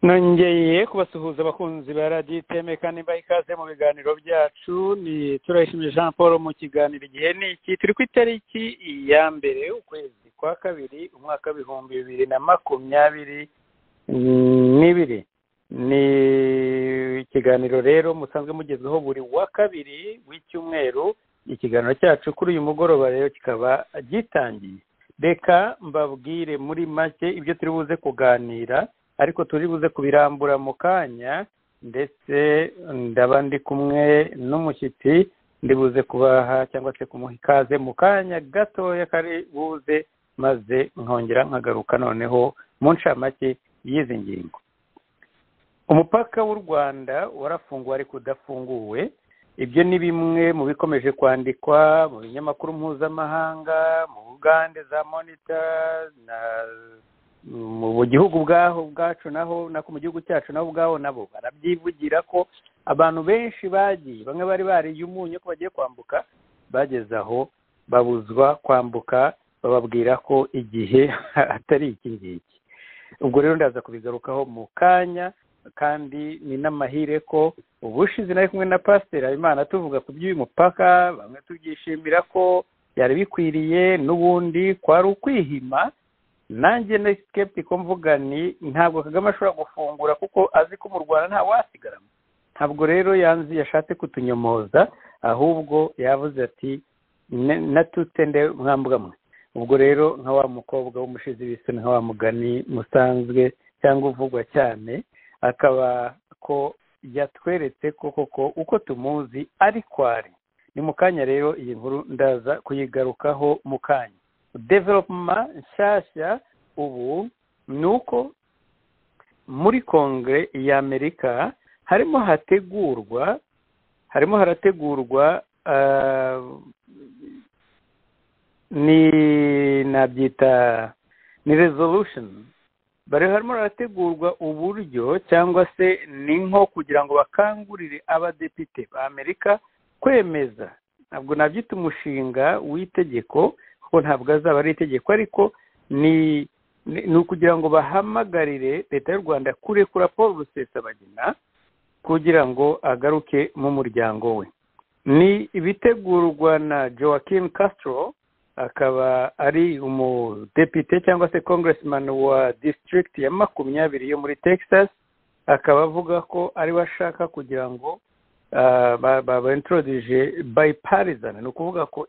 nongeye kubasuhuza abakunzi ba radiyo itemeka nimba ikaze mu biganiro byacu ni turayishimiye jean paul mu kiganiro igihe ni iki turi ku itariki ya mbere ukwezi kwa kabiri umwaka w'ibihumbi bibiri na makumyabiri n'ibiri ni ikiganiro rero musanzwe mugezweho buri wa kabiri w'icyumweru ikiganiro cyacu kuri uyu mugoroba rero kikaba gitangiye reka mbabwire muri make ibyo turi buze kuganira ariko turi buze kubirambura mu kanya ndetse ndaba ndi kumwe n'umushyitsi ndi buze kubaha cyangwa se kumuha ikaze mu kanya gatoya kari buze maze nkongera nkagaruka noneho mu ncamake y'izi ngingo umupaka w'u rwanda warafunguwe ariko udafunguwe ibyo ni bimwe mu bikomeje kwandikwa mu binyamakuru mpuzamahanga mu bugande za monita na mu gihugu bwaho bwacu naho nako mu gihugu cyacu naho ubwaho nabo barabyivugira ko abantu benshi bagiye bamwe bari bariye umunyu ko bagiye kwambuka bageze aho babuzwa kwambuka bababwira ko igihe atari iki ngiki ubwo rero ndaza kubigarukaho mu kanya kandi ni n'amahire ko ubushize nari kumwe na pasiteri habimana tuvuga ku by'uyu mupaka bamwe tubyishimira ko byari bikwiriye n'ubundi kwari ukwihima nanjye na sikeptiko mvuga ni ntabwo kagame ashobora gufungura kuko azi ko mu rwanda nta wasigaramo ntabwo rero yanzi yashatse kutunyomoza ahubwo yavuze ati natutende mwambuga mwe ubwo rero nka wa mukobwa w'umushizi w'isi nka wa mugani musanzwe cyangwa uvugwa cyane akaba ko yatweretse ko koko uko tumuzi ari kwari ni mu kanya rero iyi nkuru ndaza kuyigarukaho mu kanya developuma nshyashya ubu ni uko muri kongere y'amerika harimo hategurwa harimo harategurwa ni nabyita ni resolushoni bari harimo harategurwa uburyo cyangwa se ni nko kugira ngo bakangurire abadepite ba amerika kwemeza ntabwo nabyita umushinga w'itegeko kuko ntabwo azaba ari itegeko ariko ni ni ukugira ngo bahamagarire leta y'u rwanda kurekura paul rusesabagina kugira ngo agaruke mu muryango we ni ibitegurwa na joaquin castro akaba ari umudepite cyangwa se congressman wa district ya makumyabiri yo muri texas akaba avuga ko ari we ashaka kugira ngo baintroduce bipartisan ni ukuvuga ko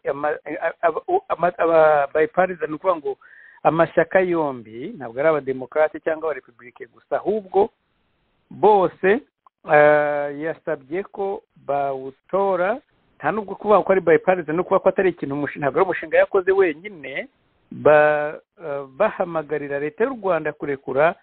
bipartisan ni ukuvuga ngo amashyaka yombi ntabwo ari abademokarate cyangwa abarepublike gusa ahubwo bose yasabye ko bawutora nta nubwo kuvuga ko ari bipartisan no kuvuga ko atari ikintu ntabwo ari umushinga yakoze wenyine bahamagarira leta y'u rwanda kurekura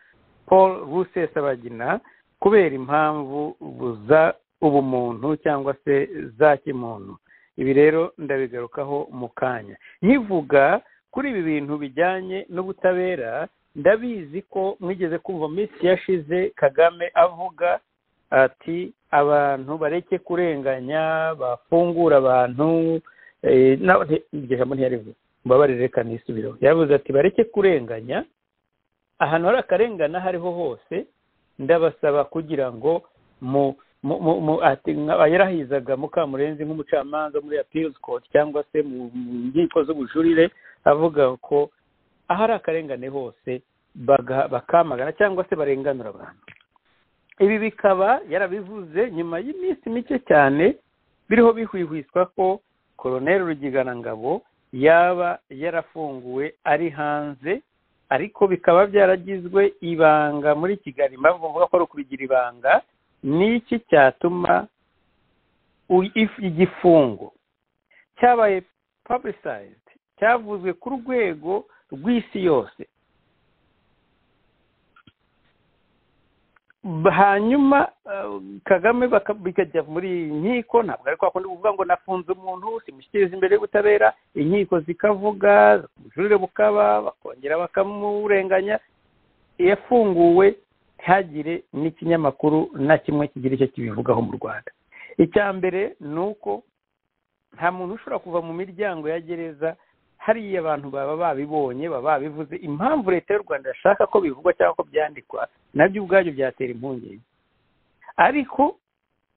paul rusesabagina kubera impamvu buza ubumuntu cyangwa se za kimuntu ibi rero ndabigarukaho mu kanya nkivuga kuri ibi bintu bijyanye n'ubutabera ndabizi ko mwigeze kumva minsi yashize kagame avuga ati abantu bareke kurenganya bafungura abantu iryo jambo ntiyarivuze mbabarire reka nisubireho yavuze ati bareke kurenganya ahantu hari akarengane aho ariho hose ndabasaba kugira ngo mu yarahizaga mukamurenzi nk'umucamanza muri apirizi koti cyangwa se mu nkiko z'ubujurire avuga ko ahari akarengane hose bakamagana cyangwa se barenganura abantu ibi bikaba yarabivuze nyuma y'iminsi mike cyane biriho bihwihwiswa ko koroneri rugiganangabo yaba yarafunguwe ari hanze ariko bikaba byaragizwe ibanga muri kigali mpamvu mvuga ko ari ukubigira ibanga ni iki cyatuma igifungo cyabaye publicized cyavuzwe ku rwego rw'isi yose hanyuma kagame bikajya muri inkiko ntabwo ari kwa kundi kuvuga ngo nafunze umuntu simushyikiriza imbere y'ubutabera inkiko zikavuga ubujurire bukaba bakongera bakamurenganya yafunguwe ntihagire n'ikinyamakuru na kimwe kigira icyo kibivugaho mu rwanda icya mbere ni uko nta muntu ushobora kuva mu miryango ya gereza hariya abantu baba babibonye baba babivuze impamvu leta y'u rwanda yashaka ko bivugwa cyangwa ko byandikwa nabyo ubwabyo byatera impungenge ariko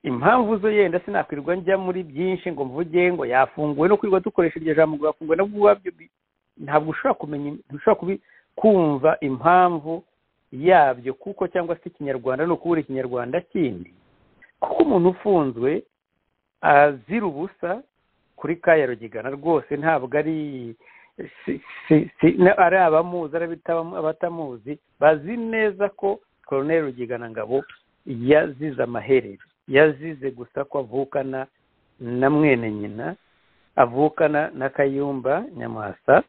impamvu zo yenda sinakwirirwa njya muri byinshi ngo mvuge ngo yafunguwe no kwirirwa dukoresha iryo jambo ngo yafunguwe nabwo ubwabyo bi- ntabwo ushobora kumenya ntushobora kubi kumva impamvu yabyo kuko cyangwa se ikinyarwanda ni ukubura ikinyarwanda kindi kuko umuntu ufunzwe azira ubusa kuri ka ya rugigana rwose ntabwo ari si- si- si- na- ari abamuzi ari abitabamu- abatamuzi bazi neza ko koroneri rugigana ngabo yazize amaherere yazize gusa ko avukana na mwene nyina avukana na kayumba nyamwasa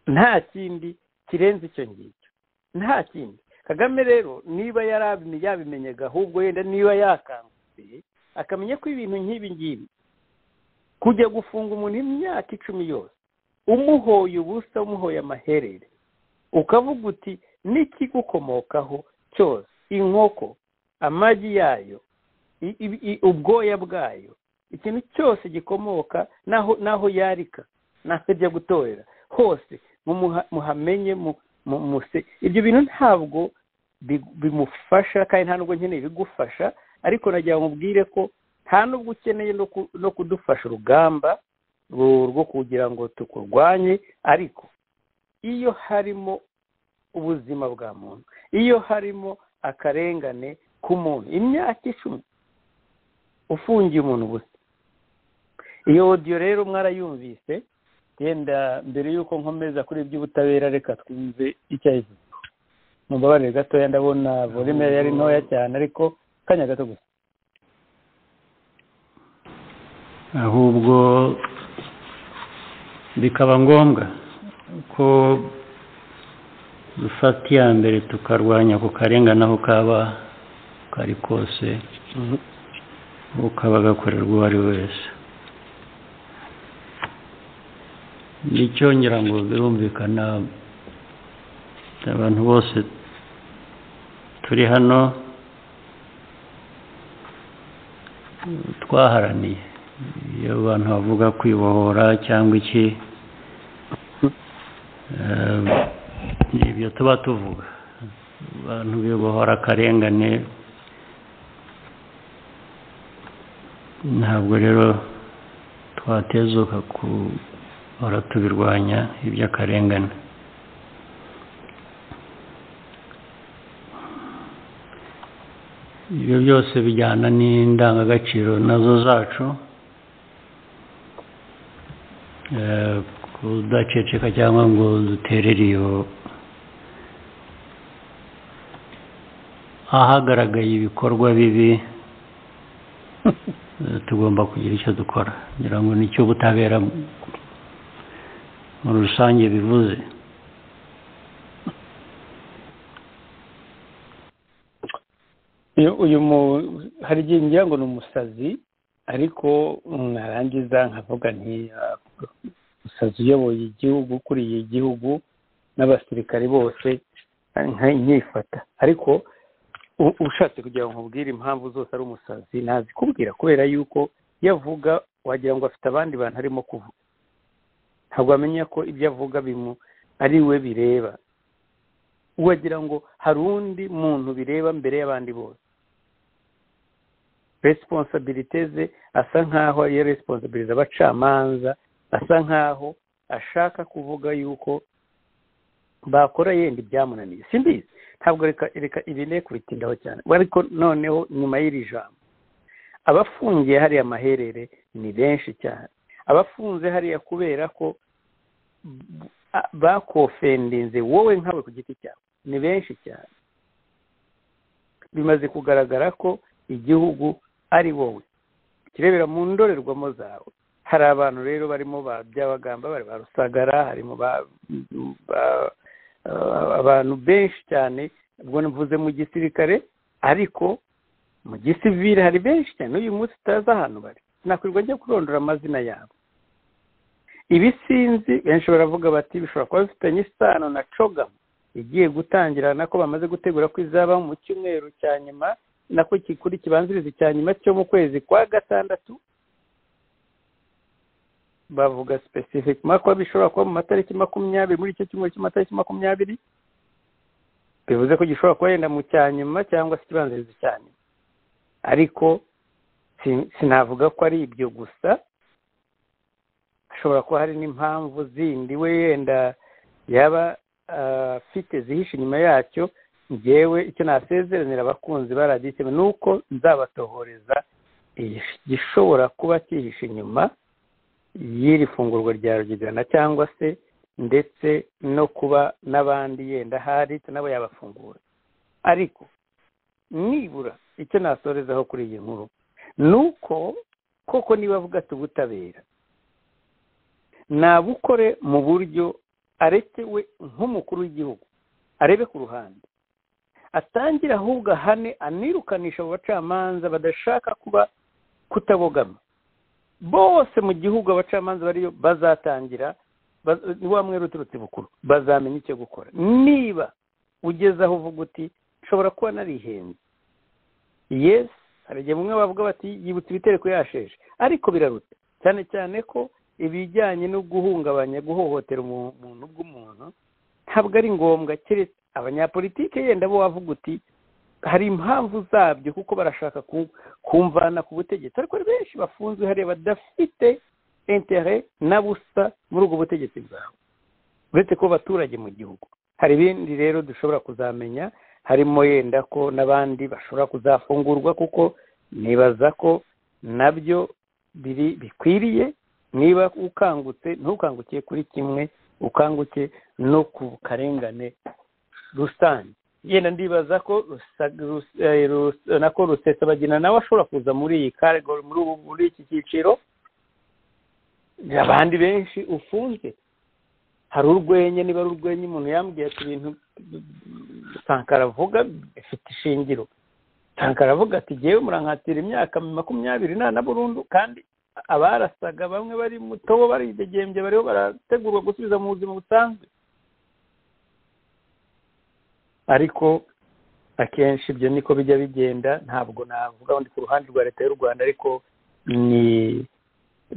nta kindi kirenze icyo ngicyo nta kindi kagame rero niba yari abi- yabimenyaga ahubwo yenda niba yakangutse akamenya ko ibintu nk'ibi ngibi kujya gufunga umuntu imyaka icumi yose umuhoye ubusa umuhoye amaherere ukavuga uti n'ikigukomokaho cyose inkoko amagi yayo i- i- i- ubwoya bwayo ikintu cyose gikomoka n'aho n'aho yarika n'aho ajya gutorera hose mumuha- muhamenye mu- mu- muse ibyo bintu ntabwo bi- bimufasha kandi nta nubwo nkeneye ibigufasha ariko nagira ngo mubwire ko nta nubwo ukeneye no ku- no kudufasha urugamba ru- rwo kugira ngo tukurwanye ariko iyo harimo ubuzima bwa muntu iyo harimo akarengane k'umuntu imyaka icumi ufungiye umuntu ubusa iyo odiyo rero mwarayumvise yenda mbere y'uko nkomeza kuri iby'ubutabera reka twumve icyo ayivuze mumbabarire gatoya ndabona volume yari ntoya cyane ariko kanya gato gusa ahubwo bikaba ngombwa ko dufata iya mbere tukarwanya ako karengane aho kaba kari kose ukaba agakorerwa uwo ari we wese nicyo ngira ngo birumvikana abantu bose turi hano twaharaniye iyo abantu bavuga kwibohora cyangwa iki eh, ni ibyo tuba tuvuga abantu bibohora akarengane ntabwo rero twatezuka guhora tubirwanya iby'akarengane ibyo byose bijyana n'indangagaciro nazo zacu Eh, kudaceceka cyangwa ngo duterere iyo ahagaragaye ibikorwa bibi Eh, tugomba kugira icyo dukora ngira ngo nicyo ubutabera muri rusange bivuze Iyo uyu mu hari igihe ngira ngo ni umusazi ariko narangiza nkavuga nti "Ah, umusazi uyoboye igihugu ukuriye igihugu n'abasirikari bose nka- nkifata ariko u- ushatse kugira ngo nkubwire impamvu zose ari umusazi nazikubwira kubera yuko iyo avuga wagira ngo afite abandi bantu arimo kuvuga ntabwo amenya ko ibyo avuga bimu ari we bireba wagira ngo hari undi muntu bireba mbere y'abandi bose resiponsabirite ze asa nk'aho ariyo resiponsabiriza abacamanza asa nk'aho ashaka kuvuga yuko bakora yenda ibyamunaniye simbizi ntabwo reka reka ibi ne kubitindaho cyane ariko noneho nyuma y'iri jambo abafungiye hariya amaherere ni benshi cyane abafunze hariya kubera ko b- a- bakofendinze wowe nkawe ku giti cyawe ni benshi cyane bimaze kugaragara ko igihugu ari wowe kirebera mu ndorerwamo zawe hari abantu rero barimo ba byabagamba bari ba rusagara harimo ba- ba- a- abantu benshi cyane ubwo mvuze mu gisirikare ariko mu gisivire hari benshi cyane n'uyu munsi utazi ahantu bari sinakwirwa njya kurondora amazina yabo ibi sinzi benshi baravuga bati bishobora kuba bifitanye isano na cogamu igiye gutangira nako bamaze gutegura ko izaba mu cyumweru cya nyuma nako kikuri kibanziriza icya nyuma cyo mu kwezi kwa gatandatu bavuga specific mako bishobora kuba mu matariki makumyabiri muri icyo cyumweru cy'amatariki makumyabiri bivuze ko gishobora kuba wenda mu cya nyuma cyangwa se ikibanzirizo cya nyuma ariko si- sinavuga ko ari ibyo gusa hashobora kuba hari n'impamvu zindi we yenda yaba ah, afite zihishe inyuma yacyo ngewe icyo nasezeranira abakunzi ba radiyo icyema ni uko nzabatohoreza igishobora kuba cyihishe inyuma y'iri fungurwa rya rugigana cyangwa se ndetse no kuba n'abandi yenda ahari nabo yabafungura ariko nibura icyo nasorezaho kuri iyi nkuru ni uko koko niba avuga ati ubutabera nabukore mu buryo aretewe nk'umukuru w'igihugu arebe ku ruhande atangire ahubwo ahane anirukanisha abo bacamanza badashaka kuba kutabogama bose mu gihugu abacamanza bariyo bazatangira ba- ni wa mwera uturutse bukuru bazamenya icyo gukora niba ugeze aho uvuga uti nshobora kuba narihenze yes hari igihe bamwe bavuga bati yibutse ibitereko yasheje ariko biraruta cyane cyane ko ibijyanye no guhungabanya guhohotera umu- umuntu bw'umuntu ntabwo ari ngombwa keretse abanyapolitike yenda bo wavuga uti hari impamvu zabyo kuko barashaka ku- kumvana ku butegetsi ariko hari benshi bafunzwe hariya badafite intere na busa muri ubwo butegetsi bwawe uretse kuba abaturage mu gihugu hari ibindi rero dushobora kuzamenya harimo yenda ko n'abandi bashobora kuzafungurwa kuko nibaza ko nabyo biri bikwiriye niba ukangutse ntukangukiye kuri kimwe ukanguke no ku karengane rusange yenda ndibaza ko rusa- rus- eh, rus- nako rusesabagina nawe ashobora kuza muri iyi category muri ubu muri iki cyiciro abandi benshi ufunzwe hari urwenya niba ari urwenya umuntu yambwiye ati ibintu sankara avuga bifite ishingiro sankara avuga ati ngewe murankatira imyaka makumyabiri nana burundu kandi abarasaga bamwe bari mu tobo baridegembye bariho barategurwa gusubiza mu buzima busanzwe ariko akenshi ibyo niko bijya bigenda ntabwo navuga ngo ndi ku ruhande rwa leta y'u rwanda ariko ni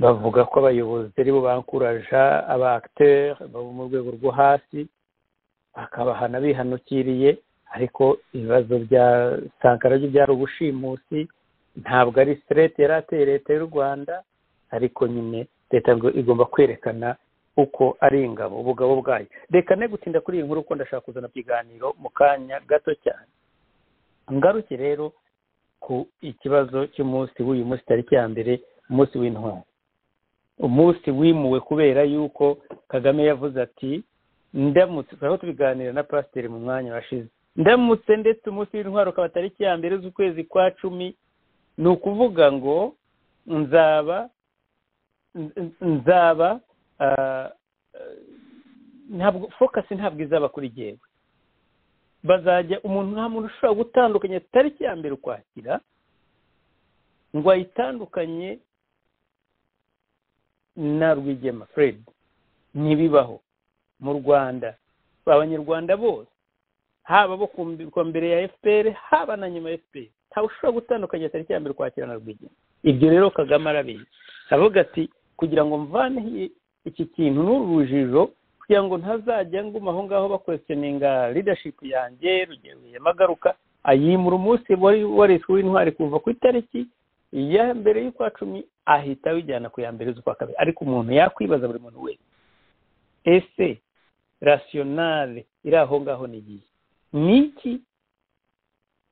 bavuga ko abayobozi ari bo bankuraja aba acteur bo mu rwego rwo hasi bakabahana bihanukiriye ariko ibibazo bya sankara byo byari ubushimusi ntabwo ari straight yari ateye leta y'u rwanda ariko nyine leta ngo- igomba kwerekana uko ari ingabo ubugabo bwayo reka ne gutinda kuri iyi nkuru kuko ndashaka kuzana ikiganiro mu kanya gato cyane ngaruke rero ku ikibazo cy'umunsi w'uyu munsi tariki ya mbere umunsi w'intwari umunsi wimuwe kubera yuko kagame yavuze ati ndamutse aho tubiganira na pasiteri mu mwanya washize ndamutse ndetse umunsi w'intwari ukaba tariki ya mbere z'ukwezi kwa cumi ni ukuvuga ngo nzaba n- nzaba ah, eh, ntabwo fokasi ntabwo izaba kuri jyewe bazajya umuntu nta muntu ushobora gutandukanya tariki ya mbere ukwakira ngo ayitandukanye na rwigema fred ntibibaho mu rwanda abanyarwanda bose haba abo ku mbi- ku mbere ya fpr haba na nyuma ya fpr ntawe ushobora gutandukanya tariki ya mbere ukwakira na rwigema ibyo rero kagame arabizi aravuga ati kugira ngo mvaneho iyi- iki kintu n'urujijo kugira ngo ntazajya nguma aho ngaho bakwesitioninga leadership yanjye rugero yamagaruka ayimura umunsi wari wariswe w'intwari kuva ku itariki iya mbere y'ukwa cumi ahita awujyana ku ya mbere z'ukwa kabiri ariko umuntu yakwibaza buri muntu wese ese rasiyonale iri aho ngaho ni igihe ni iki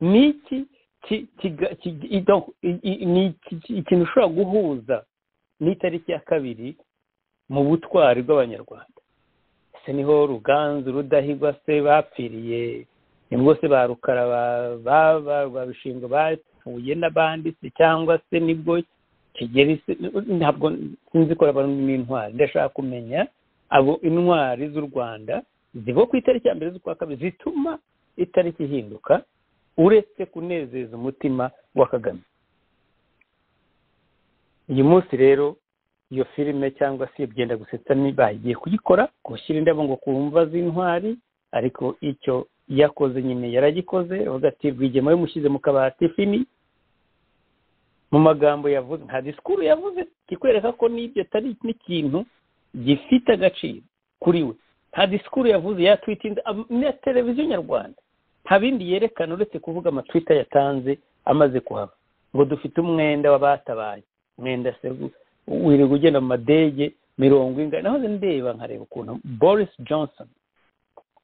ni iki ki- kiga- ki- i- donc, i- i- ni iki- ikintu ushobora guhuza n'itariki ya kabiri mu butwari bw'abanyarwanda ese niho ruganzu rudahigwa se bapfiriye nibwo se ba rukara ba- ba- ba rwabishinga bapfuye n'abandi se cyangwa se nibwo kigeri se ntabwo sinzi ko abantu n'intwari ndashaka kumenya abo intwari z'u rwanda ziba ku itariki ya mbere z'ukwa kabiri zituma itariki ihinduka uretse kunezeza umutima wa kagame uyu munsi rero iyo filime cyangwa se iyo byenda gusetsa ni bagiye kuyikora gushyira indabo ngo ku mva z'intwari ariko icyo yakoze nyine yaragikoze avuga ati rwigema yamushyize mu kabati fini mu magambo yavuze nta disikuru yavuze kikwereka ko n'ibyo atari n'ikintu gifite agaciro kuri we nta disikuru yavuze yatwitinda na televiziyo nyarwanda nta bindi yerekana uretse kuvuga amatwita yatanze amaze kuhaba ngo dufite umwenda w'abatabaye umwenda wirirwa ugenda mu madege mirongo ingana nahoze ndeba nkareba ukuntu boris johnson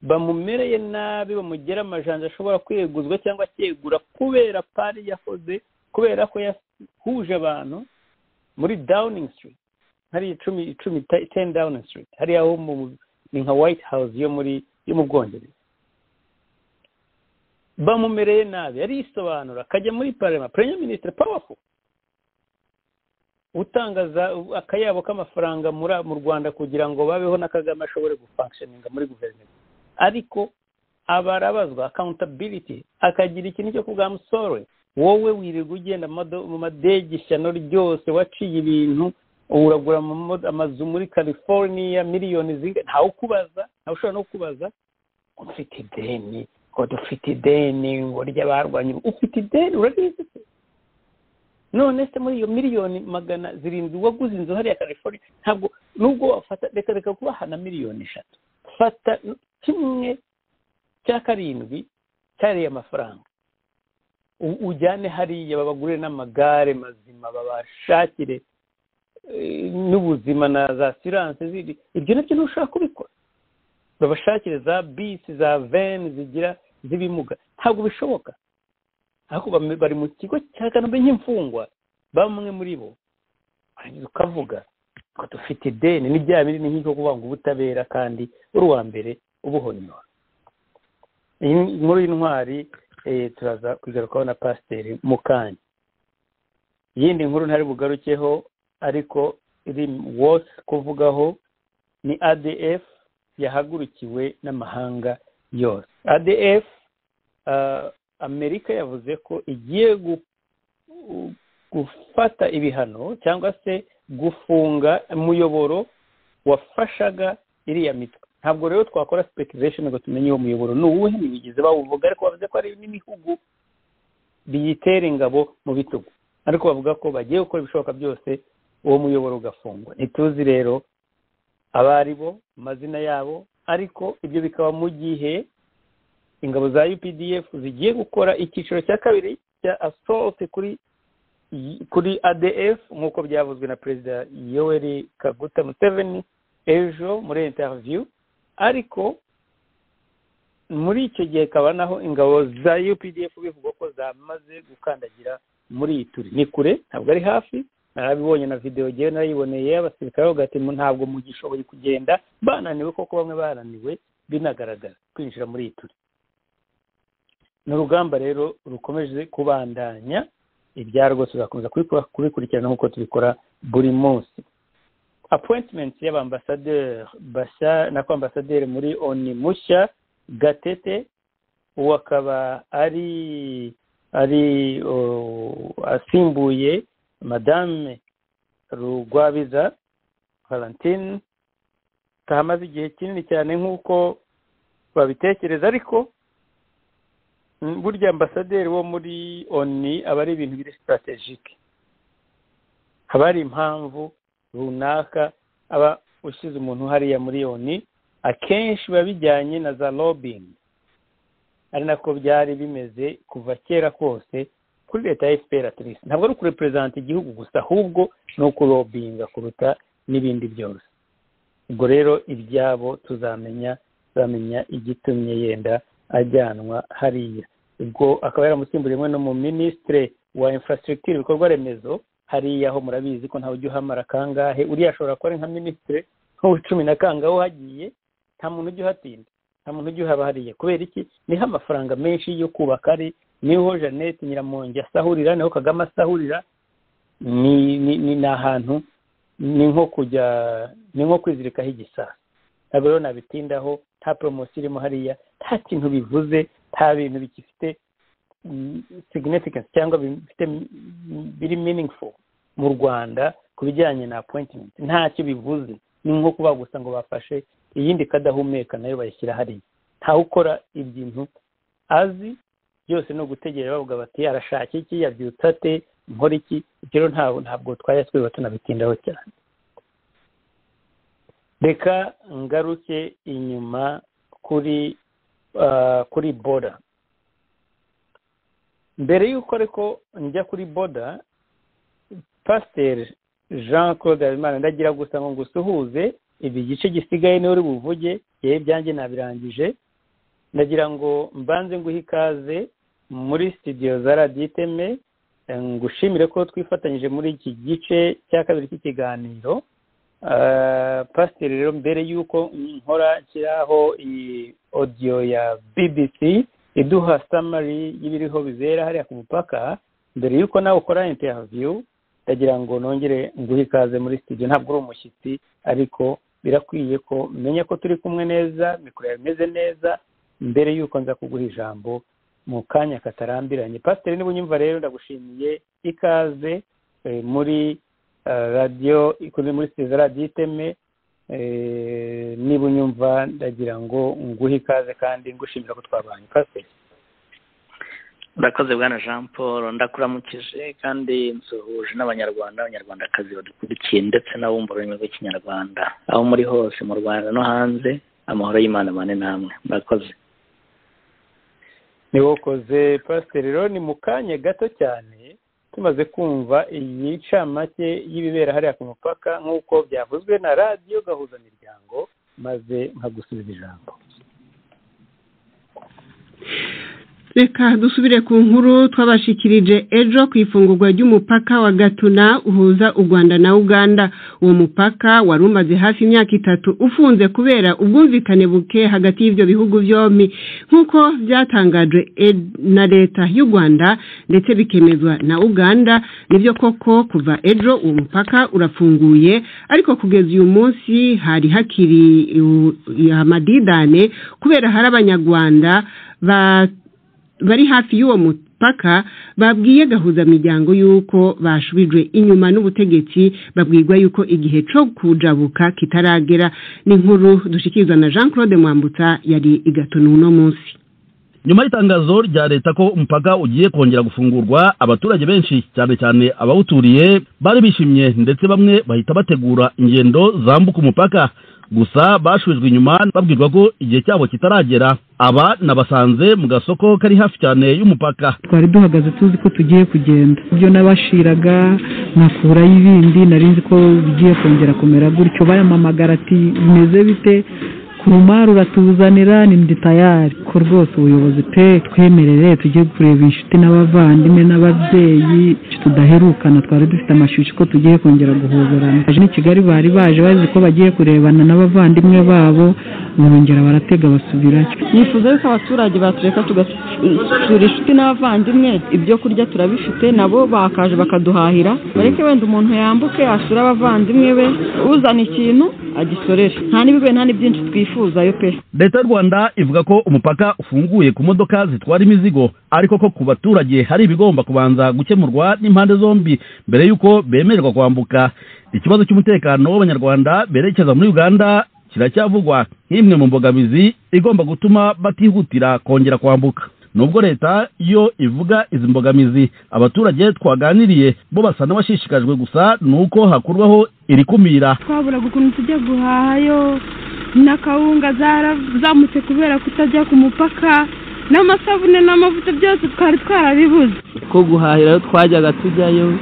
bamumereye nabi bamugera amajanja ashobora kweguzwa cyangwa akegura kubera pari yakoze kubera ko yahuje abantu muri downing street hariya icumi icumi ten downing street hariya ho ni nka white house yo muri yo mu bwongereza bamumereye nabi arisobanura akajya muri parema perezida minisitiri pawafu utangaza akayabo k'amafaranga mu rwanda kugira ngo babeho na kagame ashobore gufankishoninga muri guverinoma ariko abarabazwa akawuntabiriti akagira ikintu cyo kuvuga amusore wowe wirirwa ugenda mu madege ishyano ryose waciye ibintu uragura amazu muri california miliyoni ntawe ukubaza ntawe ushobora no kubaza ufite ideni ngo dufite ideni ngo ry'abarwanya ufite ideni urabizi se none se muri iyo miliyoni magana zirindwi waguze inzu hariya california ntabwo nubwo wafata reka reka kubaha na miliyoni eshatu fata kimwe cya karindwi cyariya mafaranga ujyane hariya babagurire n'amagare mazima babashakire n'ubuzima na za siranse ziri ibyo nabyo ntushobora kubikora babashakire za bisi za veni zigira z'ibimuga ntabwo bishoboka ariko bari mu kigo cya kanombe nk'imfungwa bamwe muri bo warangiza ukavuga ngo dufite ideni ni bya binini nk'icyo kuvuga ngo ubutabera kandi uri uwa mbere ubuhonyora inkuru y'intwari turaza kugarukaho na pasiteri mukanya iyindi nkuru ntari bugarukeho ariko iri wose kuvugaho ni adf yahagurukiwe n'amahanga yose adf amerika yavuze ko igiye gufata ibihano cyangwa se gufunga umuyoboro wafashaga iriya mitwe ntabwo rero twakora speculation ngo tumenye uwo muyoboro ni uwuhe ntibigeze bawuvuga ariko bavuze ko hari n'ibihugu biyitera ingabo mu bitugu ariko bavuga ko bagiye gukora ibishoboka byose uwo muyoboro ugafungwa ntituzi rero abo ari bo amazina yabo ariko ibyo bikaba mu gihe ingabo za updf zigiye gukora icyiciro cya kabiri cya assault kuri kuri adf nk'uko byavuzwe na perezida yoweri kaguta museveni ejo muri interview ariko muri icyo gihe kaba naho ingabo za updf bivugwa ko zamaze gukandagira muri iyi turi ni kure ntabwo ari hafi narabibonye na videwo ngewe narayiboneye abasirikare bagatuma ntabwo mugishoboye kugenda bananiwe koko bamwe bananiwe binagaragara kwinjira muri iyi turi ni urugamba rero rukomeje kubandanya ibyarwo tuzakomeza kubikurikirana nk'uko tubikora buri munsi apointimenti y'abambasaderi bashya nako ambasaderi muri oni mushya gatete uwo akaba ari ari asimbuye madame rugwabiza valentine tahamaze igihe kinini cyane nk'uko babitekereza ariko burya ambasaderi wo muri oni aba ari ibintu biri sitarategike haba hari impamvu runaka aba ushyize umuntu hariya muri oni akenshi biba bijyanye na za lobingi ari nako byari bimeze kuva kera kose kuri leta ya efuperi atirisi ntabwo ari ukureperezanta igihugu gusa ahubwo ni ukurobinga kuruta n'ibindi byose ubwo rero ibyabo tuzamenya tuzamenya igitumye yenda ajyanwa hariya ubwo akaba yaramusimburiye umwe no mu minisitire wa infrastructure ibikorwa remezo hariya ho murabizi ko ntawe ujya uhamara kangahe uriya ashobora kuba ari nka minisitire nk'uw'icumi na kangahe hagiye nta muntu ujya uhatinda nta muntu ujya uhaba hariya kubera iki niho amafaranga menshi yo kubaka ari niho jeannette nyiramongi asahurira niho kagame asahurira ni ahantu ni nko kujya ni nko kwizirikaho igisasa ntabwo rero nabitindaho nta poromosiyo irimo hariya nta kintu bivuze nta bintu bigifite significance cyangwa bifite biri meaningful mu rwanda ku bijyanye na appointment ntacyo bivuze ni nko kuba gusa ngo bafashe iyindi kadahumeka nayo bayishyira hariya ntawe ukora ibintu azi byose ni ugutegera bavuga bati arashaka iki yabyutsa ate nkora iki ibyo rero ntabwo ntabwo twajya twiba tunabitindaho cyane reka ngaruke inyuma kuri kuri boda mbere y'uko ariko njya kuri boda pasiteri jean claude habimana ndagira gusa ngo ngusuhuze ibi gice gisigaye niwe uri buvuge yewe ibyanjye nabirangije ndagira ngo mbanze nguhe ikaze muri sitidiyo za radiyo iteme ngushimire ko twifatanyije muri iki gice cya kabiri cy'ikiganiro pasiteri rero mbere y'uko nkora nshyiraho iyi odiyo ya bbc iduha samari y'ibiriho bizera hariya ku mupaka mbere y'uko nawe ukora interiviyu ndagira ngo nongere nguhe ikaze muri sitidiyo ntabwo uri umushyitsi ariko birakwiye ko menya ko turi kumwe neza mikoro yawe imeze neza mbere y'uko nza kuguha ijambo mu kanya katarambiranye pasiteri niba unyumva rero ndagushimiye ikaze muri radiyo ikunze muri sitidiyo radiyo iteme niba unyumva ndagira ngo nguhe ikaze kandi ngushimira ko twabanye pasiteri urakoze bwana jean paul ndakuramukije kandi nsuhuje n'abanyarwanda abanyarwandakazi badukurikiye ndetse n'abumva ururimi rw'ikinyarwanda aho muri hose mu rwanda no hanze amahoro y'imana mane namwe murakoze ni wokoze pasiteri rero ni mu kanya gato cyane tumaze kumva iyi ncamake y'ibibera hariya ku mupaka nk'uko byavuzwe na radiyo gahuza miryango maze nkagusubiza ijambo reka dusubire ku nkuru twabashikirije ejo ku ifungurwa ry'umupaka wa gatuna uhuza u rwanda na uganda uwo mupaka wari umaze hafi imyaka itatu ufunze kubera ubwumvikane buke hagati y'ibyo bihugu byombi nk'uko byatangajwe na leta y'u rwanda ndetse bikemezwa na uganda nibyo koko kuva ejo uwo mupaka urafunguye ariko kugeza uyu munsi hari hakiri amadidane kubera hari abanyarwanda ba bari hafi y'uwo mupaka babwiye gahuzamiryango y'uko bashubijwe inyuma n'ubutegetsi babwirwa y'uko igihe cyo kujabuka kitaragera n'inkuru dushyikirizwa na jean claude mwambutsa yari igatuna uno munsi nyuma y'itangazo rya leta ko umupaka ugiye kongera gufungurwa abaturage benshi cyane cyane abawuturiye bari bishimye ndetse bamwe bahita bategura ingendo zambuka umupaka gusa bashujwe inyuma babwirwa ko igihe cyabo kitaragera aba nabasanze mu gasoko kari hafi cyane y'umupaka twari duhagaze tuzi ko tugiye kugenda ibyo nabashiraga nakuraho ibindi nari nzi ko bigiye kongera kumera gutyo bayamamagara ati bimeze bite kurumari uratuzanira ni nditayari ko rwose ubuyobozi pe twemerere tujye kureba inshuti n'abavandimwe n'ababyeyi tudaherukana twari dufite amashyushyu ko tugiye kongera guhoberana aje ni kigali bari baje bazi ko bagiye kurebana n'abavandimwe babo barongera baratega basubirayo nifuza yuko abaturage batureka tugasura inshuti n'abavandimwe ibyo kurya turabifite nabo bakaje bakaduhahira bareke wenda umuntu yambuke asure abavandimwe be uzana ikintu agisorere nta n'ibigoye nta n'ibyinshi twifuza leta y'u rwanda ivuga ko umupaka ufunguye ku modoka zitwara imizigo ariko ko ku baturage hari ibigomba kubanza gukemurwa n'impande zombi mbere y'uko bemererwa kwambuka ikibazo cy'umutekano w'abanyarwanda berekeza muri uganda kiracyavugwa nk'imwe mu mbogamizi igomba gutuma batihutira kongera kwambuka nubwo leta yo ivuga izi mbogamizi abaturage twaganiriye bo basa n'abashishikajwe gusa ni uko hakurwaho irikumira twaburaga ukuntu tujya guhahayo na kawunga zarazamutse kubera kutajya ku mupaka n'amasabune n'amavuta byose twari twarabibuze ko guhahira twajyaga tujyayo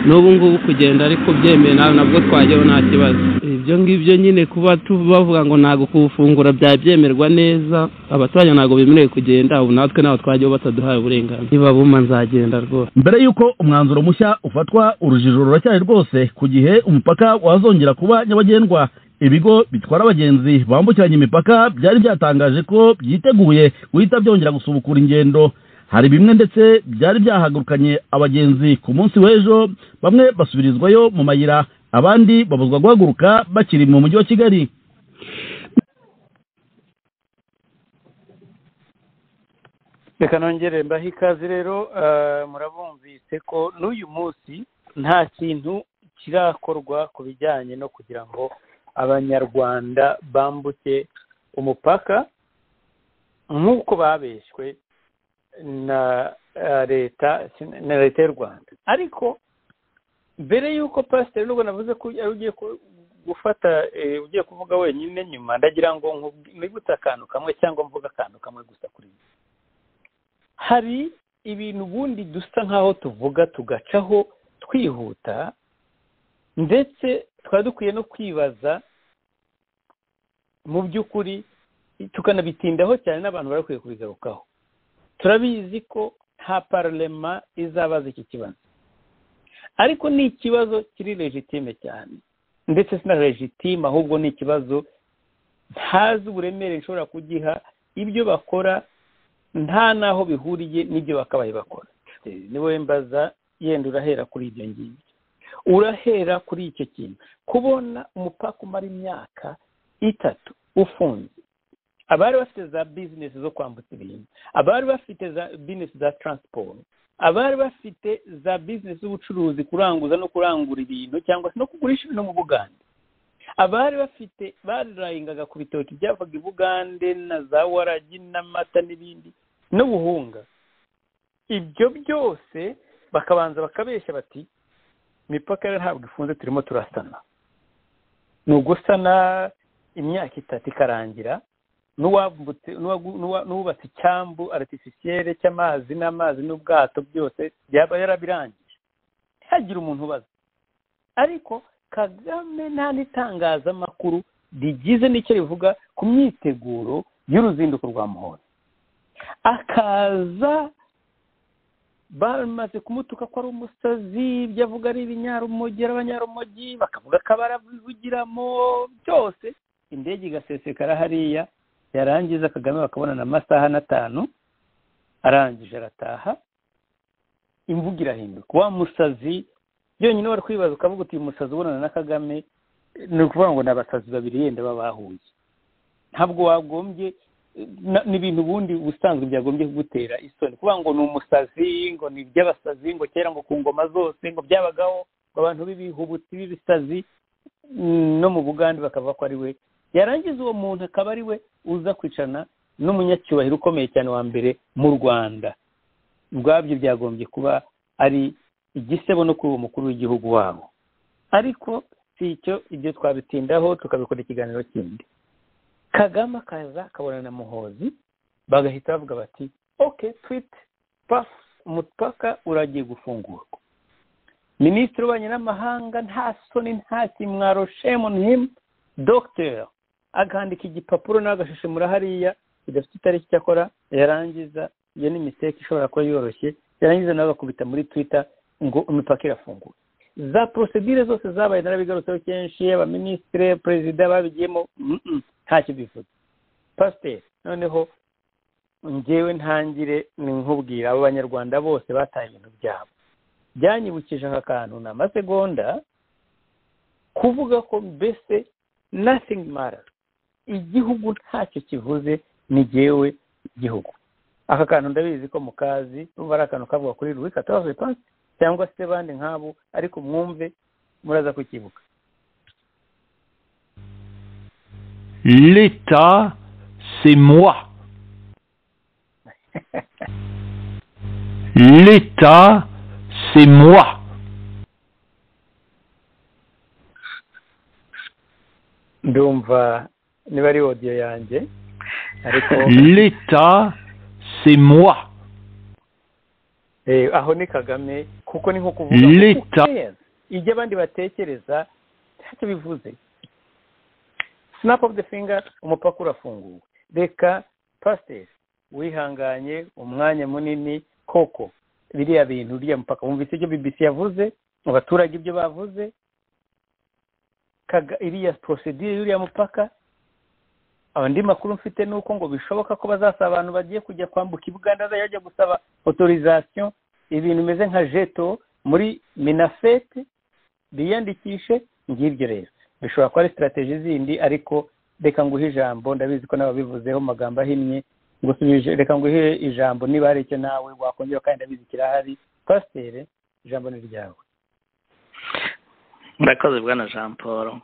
n'ubu ngubu kugenda ariko byemewe nawe nabwo twajyaho nta kibazo ibyo ngibyo nyine kuba bavuga ngo ntabwo kuwufungura byabyemerwa neza abaturage ntabwo bemerewe kugenda ubu natwe ntabwo twajyaho bataduhaye uburenganzira niba buma nzagenda rwose mbere y'uko umwanzuro mushya ufatwa urujijo ruracyari rwose ku gihe umupaka wazongera kuba nyabagendwa ibigo bitwara abagenzi bambukiranya imipaka byari byatangaje ko byiteguye guhita byongera gusubukura ingendo hari bimwe ndetse byari byahagurukanye abagenzi ku munsi w'ejo bamwe basubirizwayo mu mayira abandi babuzwa guhaguruka bakiri mu mujyi wa kigali reka nongere mbahe ikaze rero murabumvise ko n'uyu munsi nta kintu kirakorwa ku bijyanye no kugira ngo abanyarwanda bambuke umupaka nk'uko babeshywe na eh, leta na leta y'u rwanda ariko mbere y'uko pasiteri nubwo navuze ko ari ugiye ku- gufata eh, ugiye kuvuga wenyine nyuma ndagira ngo nkubwi- nibutse akantu kamwe cyangwa mvuga akantu kamwe gusa kuri ibi hari ibintu ubundi dusa nk'aho tuvuga tugacaho twihuta ndetse tukaba dukwiye no kwibaza mu by'ukuri tukanabitindaho cyane n'abantu bari bakwiye kubigarukaho turabizi ko nta pararema izabaza iki kibazo ariko ni ikibazo kiri legitime cyane ndetse si na legitime ahubwo ni ikibazo ntazi uburemere nshobora kugiha ibyo bakora nta n'aho bihuriye n'ibyo bakabaye bakora Eh, niwe mbaza yenda urahera kuri ibyo ngibyo urahera kuri icyo kintu kubona umupaka umara imyaka itatu ufunze abari bafite za bizinesi zo kwambutsa ibintu abari bafite za bizinesi za taransiporo abari bafite za bizinesi z'ubucuruzi kuranguza no kurangura ibintu cyangwa se no kugurisha ibintu mu bugande abari bafite barayingaga ku bitoki byavaga i bugande na za waragi n'amata n'ibindi n'ubuhunga ibyo byose bakabanza bakabeshya bati imipaka rero ntabwo ifunze turimo turasana ni ugusana imyaka itatu ikarangira n'uwambutse n'uwagu- n'uwa- n'uwubatse icyambu aratifisiyere cy'amazi n'amazi n'ubwato byose byaba yarabirangije ntihagire umuntu ubaza ariko kagame nta n'itangazamakuru rigize n'icyo rivuga ku myiteguro y'uruzinduko rwa muhoro akaza bamaze kumutuka ko ari umusazi ibyo avuga ari ibinyarumogi ari abanyarumogi bakavuga ko barabivugiramo byose indege igasesekara hariya yarangiza kagame bakabonana amasaha n'atanu arangije arataha imvugo irahinduka wa musazi yonyine wari kwibaza ukavuga uti uyu musazi ubonana na kagame ni ukuvuga ngo ni abasazi babiri yenda baba bahuye ntabwo wagombye na- ni ibintu ubundi ubusanzwe byagombye kugutera isoni kuvuga ngo ni umusazi ngo ni iby'abasazi ngo kera ngo ku ngoma zose ngo byabagaho ngo abantu b'ibihubutsi b'ibisazi mm, no mu bugande bakavuga ko ari we yarangiza uwo muntu akaba ari we uza kwicarana n'umunyacyubahiro ukomeye cyane wa mbere mu rwanda ubwabyo byagombye kuba ari igisebo no kuri uwo mukuru w'igihugu wabo ariko si icyo ibyo twabitindaho tukabikora ikiganiro kindi kagame akaza akabona na muhozi bagahita bavuga bati ok twite pafu umupaka uragiye gufungurwa minisitiri w'ububanyi n'amahanga nta soni nta kimwaro shame on him dogiteri akandika igipapuro n'agashishimura hariya bidafite itariki icyakora yarangiza iyo ni miseke ishobora kuba yoroshye yarangiza nawe agakubita muri twitter ngo imipaka irafunguye za porosedire zose zabaye narabigarutseho kenshi abaminisitire perezida babigiyemo mm, mm, ntacyo bivuze pasiteri noneho ngewe ntangire ni nkubwira abo banyarwanda bose bataye ibintu byabo byanyibukije aka kantu ni amasegonda kuvuga ko mbese nothing matters igihugu ntacyo kivuze ni jyewe igihugu aka kantu ndabizi ko mu kazi numva ari akantu kavuga kuri louis quatorze je pense, cyangwa se bandi nk'abo ariko mwumve muraza kukibuka L'État, c'est moi. L'État, c'est moi. ndumva niba ari odiyo yanjye ariko L'État, c'est moi. Eh, aho ni kagame kuko ni nko kuvuga L'État, ibyo abandi batekereza ntacyo bivuze snap of the finger umupaka urafunguwe reka pasiteri wihanganye umwanya munini koko biriya bintu uriya mupaka wumvise ibyo bbc yavuze mu baturage ibyo bavuze Kaga- iriya porosedire y'uriya mupaka andi makuru mfite ni uko ngo bishoboka ko bazasaba abantu bagiye kujya kwambuka ibuganda azajya bajya gusaba autorisation ibintu bimeze nka jeto muri minafete biyandikishe ngibyo rero bishobora kuba ari sitarateji zindi ariko reka nguhe ijambo ndabizi ko n'ababivuzeho mu magambo ahinnye ngusubije reka nguhe ijambo niba hari icyo nawe wakongera kandi ndabizi kirahari pasiteri ijambo ni ryawe murakoze bwana jean paul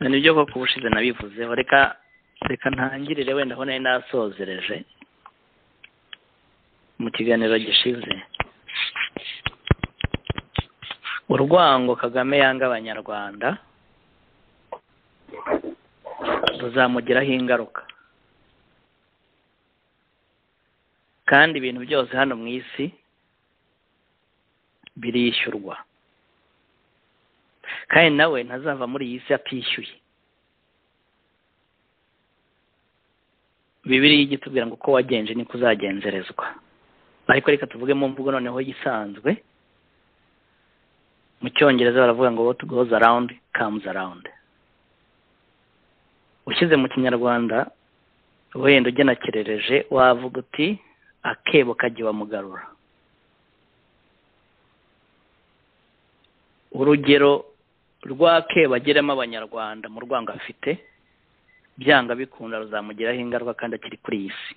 ni byo koko ubushize nabivuzeho reka reka ntangirire wenda aho nari nasozereje mu kiganiro gishize urwango kagame yanga abanyarwanda ruzamugiraho ingaruka kandi ibintu byose hano mu isi birishyurwa kandi nawe ntazava muri iyi si atishyuye bibiri ijya itubwira ngo uko wagenje niko uzagenzerezwa ariko reka tuvuge mu mvugo noneho yisanzwe mu cyongereza baravuga ngo what goes around comes around ushyize mu kinyarwanda wenda ugenekerereje wavuga uti akebo kajya mugarura urugero rw'akebo ageramo abanyarwanda mu rwango afite byanga bikunda ruzamugiraho ingaruka kandi akiri kuri iyi si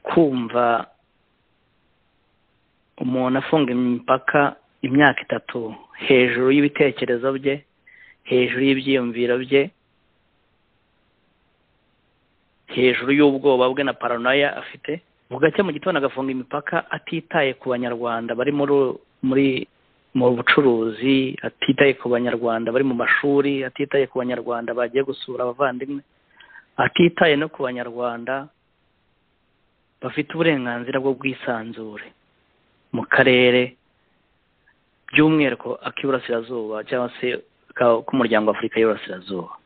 kumva umuntu afunga imipaka imyaka itatu hejuru y'ibitekerezo bye hejuru y'ibyiyumviro bye hejuru y'ubwoba bwe na paranoya afite bugacya mu gitondo agafunga imipaka atitaye ku banyarwanda bari muri mu bucuruzi atitaye ku banyarwanda bari mu mashuri atitaye ku banyarwanda bagiye gusura abavandimwe atitaye no ku banyarwanda bafite uburenganzira bw'ubwisanzure mu karere by'umwihariko ak'iburasirazuba cyangwa se k'umuryango w'afurika y'uburasirazuba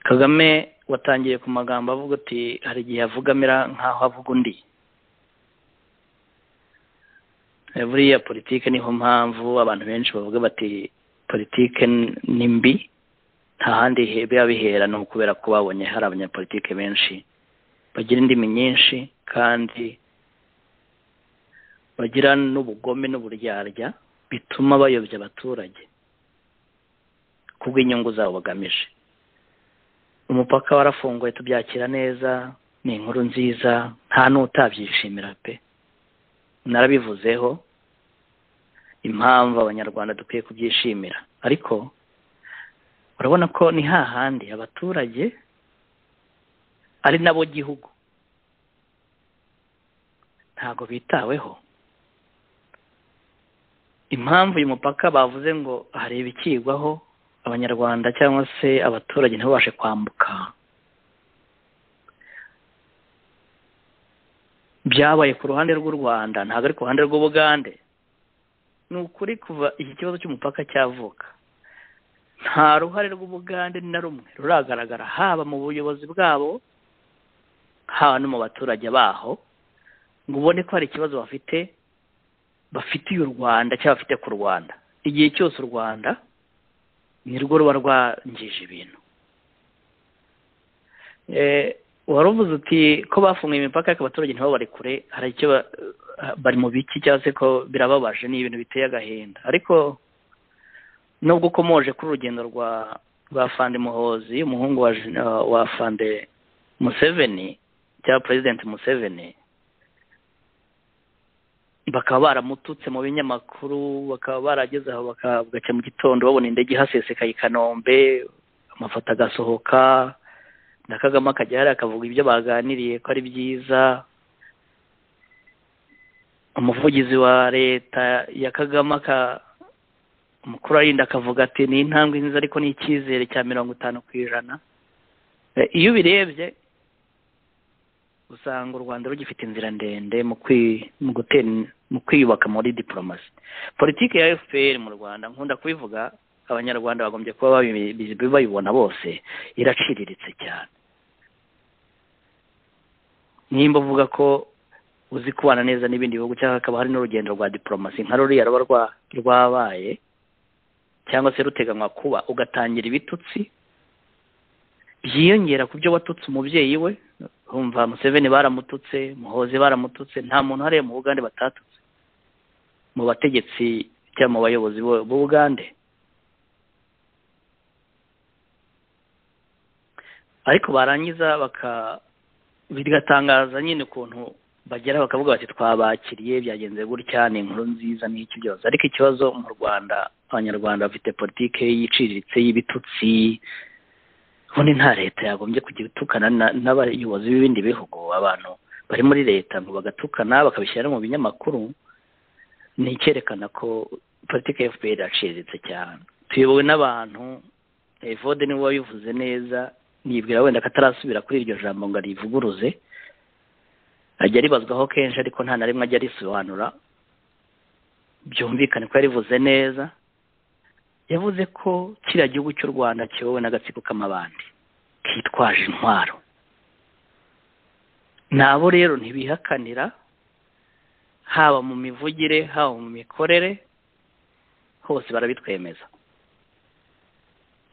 kagame watangiye ku magambo avuga uti hari igihe avugamira nk'aho avuga undi buriya politiki niho mpamvu abantu benshi bavuga bati politiki ni mbi nta handi biba bihera ni ukubera ko babonye hari abanyapolitike benshi bagira indimi nyinshi kandi bagira n'ubugome n'uburyarya bituma bayobya abaturage kubw'inyungu zabo bagamije umupaka warafunguye tubyakira neza ni inkuru nziza nta n'utabyishimira pe narabivuzeho impamvu abanyarwanda dukwiye kubyishimira ariko urabona ko ni hahandi abaturage ari nabo gihugu ntabwo bitaweho impamvu uyu mupaka bavuze ngo hari ibikigwaho abanyarwanda cyangwa se abaturage ntibabashe kwambuka byabaye ku ruhande rw'u rwanda ntabwo ari ku ruhande rw'ubugande ni ukuri kuva iki kibazo cy'umupaka cyavuka nta ruhare rw'ubugande na rumwe ruragaragara haba mu buyobozi bwabo haba no mu baturage baho ngo ubone ko hari ikibazo bafite bafitiye u rwanda cyangwa bafite ku rwanda igihe cyose u rwanda ni rwo ruba rwangije ibintu wari uvuze uti ko bafunguye imipaka ariko abaturage ntibaba bari kure hari icyo bari mu biki cyangwa se ko birababaje ni ibintu biteye agahinda ariko nubwo ukomoje kuri urugendo rwa rwa fande muhozi umuhungu wa wa fande museveni cyangwa perezidenti museveni bakaba baramututse mu binyamakuru bakaba barageze aho bugacya mu gitondo babona indege ihasesekaye i kanombe amafoto agasohoka na kagame akajya hariya akavuga ibyo baganiriye ko ari byiza umuvugizi wa leta ya kagame umukuru arinda akavuga ati ni intambwe nziza ariko ni icyizere cya mirongo itanu ku ijana iyo ubirebye usanga u rwanda rugifite inzira ndende mu kwiyubaka muri diporomasi politiki ya fpr mu rwanda nkunda kubivuga abanyarwanda bagombye kuba bayibona bose iraciriritse cyane nimba uvuga ko uzi kubana neza n'ibindi bihugu cyangwa hakaba hari n'urugendo rwa diporomasi nka ruriya ruba rwabaye cyangwa se ruteganywa kuba ugatangira ibitutsi byiyongera ku byo watutse umubyeyi we bumva museveni baramututse muhoze baramututse nta muntu hariya mu bugande batatutse mu bategetsi cyangwa mu bayobozi b'ubugande ariko barangiza bigatangaza nyine ukuntu bagera bakavuga bati twabakiriye byagenze gutya ni inkuru nziza n'iki byose ariko ikibazo mu rwanda abanyarwanda bafite politiki yiciriritse y'ibitutsi ubundi nta leta yagombye kujya itukana na- n'abayobozi b'ibindi bihugu abantu bari muri leta ngo bagatukana bakabishyira mu binyamakuru ni icyerekana ko politiki ya fpr yaciriritse cyane tuyobowe n'abantu evode niwe wabivuze neza nibwira wenda ko atarasubira kuri iryo jambo ngo arivuguruze ajya aribazwaho kenshi ariko nta na rimwe ajya arisobanura byumvikane ko yarivuze neza yavuze ko kiriya gihugu cy'u rwanda kiyobowe n'agatsiko k'amabandi kitwaje intwaro nabo rero ntibihakanira haba mu mivugire haba mu mikorere hose barabitwemeza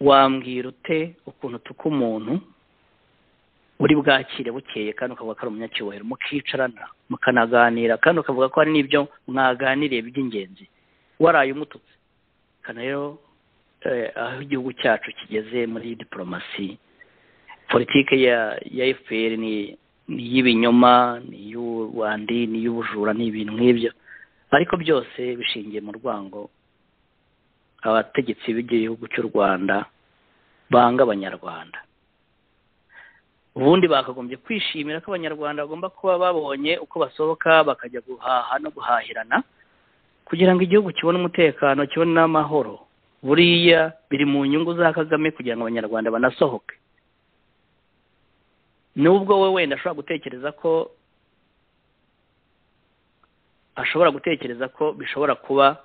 wambwira ute ukuntu utuka umuntu uri bwakire bukeye kandi ukavuga ko ari umunyacyubahiro mukicarana mukanaganira kandi ukavuga ko hari n'ibyo mwaganiriye by'ingenzi waraye umututse kana rero eh, aho igihugu cyacu kigeze muri diporomasi politike ya ya fpr ni ni iy'ibinyoma ni iy'ubundi ni iy'ubujura ni ibintu nk'ibyo ariko byose bishingiye mu rwango abategetsi b'igihugu cy'u rwanda banga abanyarwanda ubundi bakagombye kwishimira ko abanyarwanda bagomba kuba babonye uko basohoka bakajya guhaha no guhahirana kugira ngo igihugu kibone umutekano kibone n'amahoro buriya biri mu nyungu za kagame kugira ngo abanyarwanda banasohoke nubwo we wenda ashobora gutekereza ko ashobora gutekereza ko bishobora kuba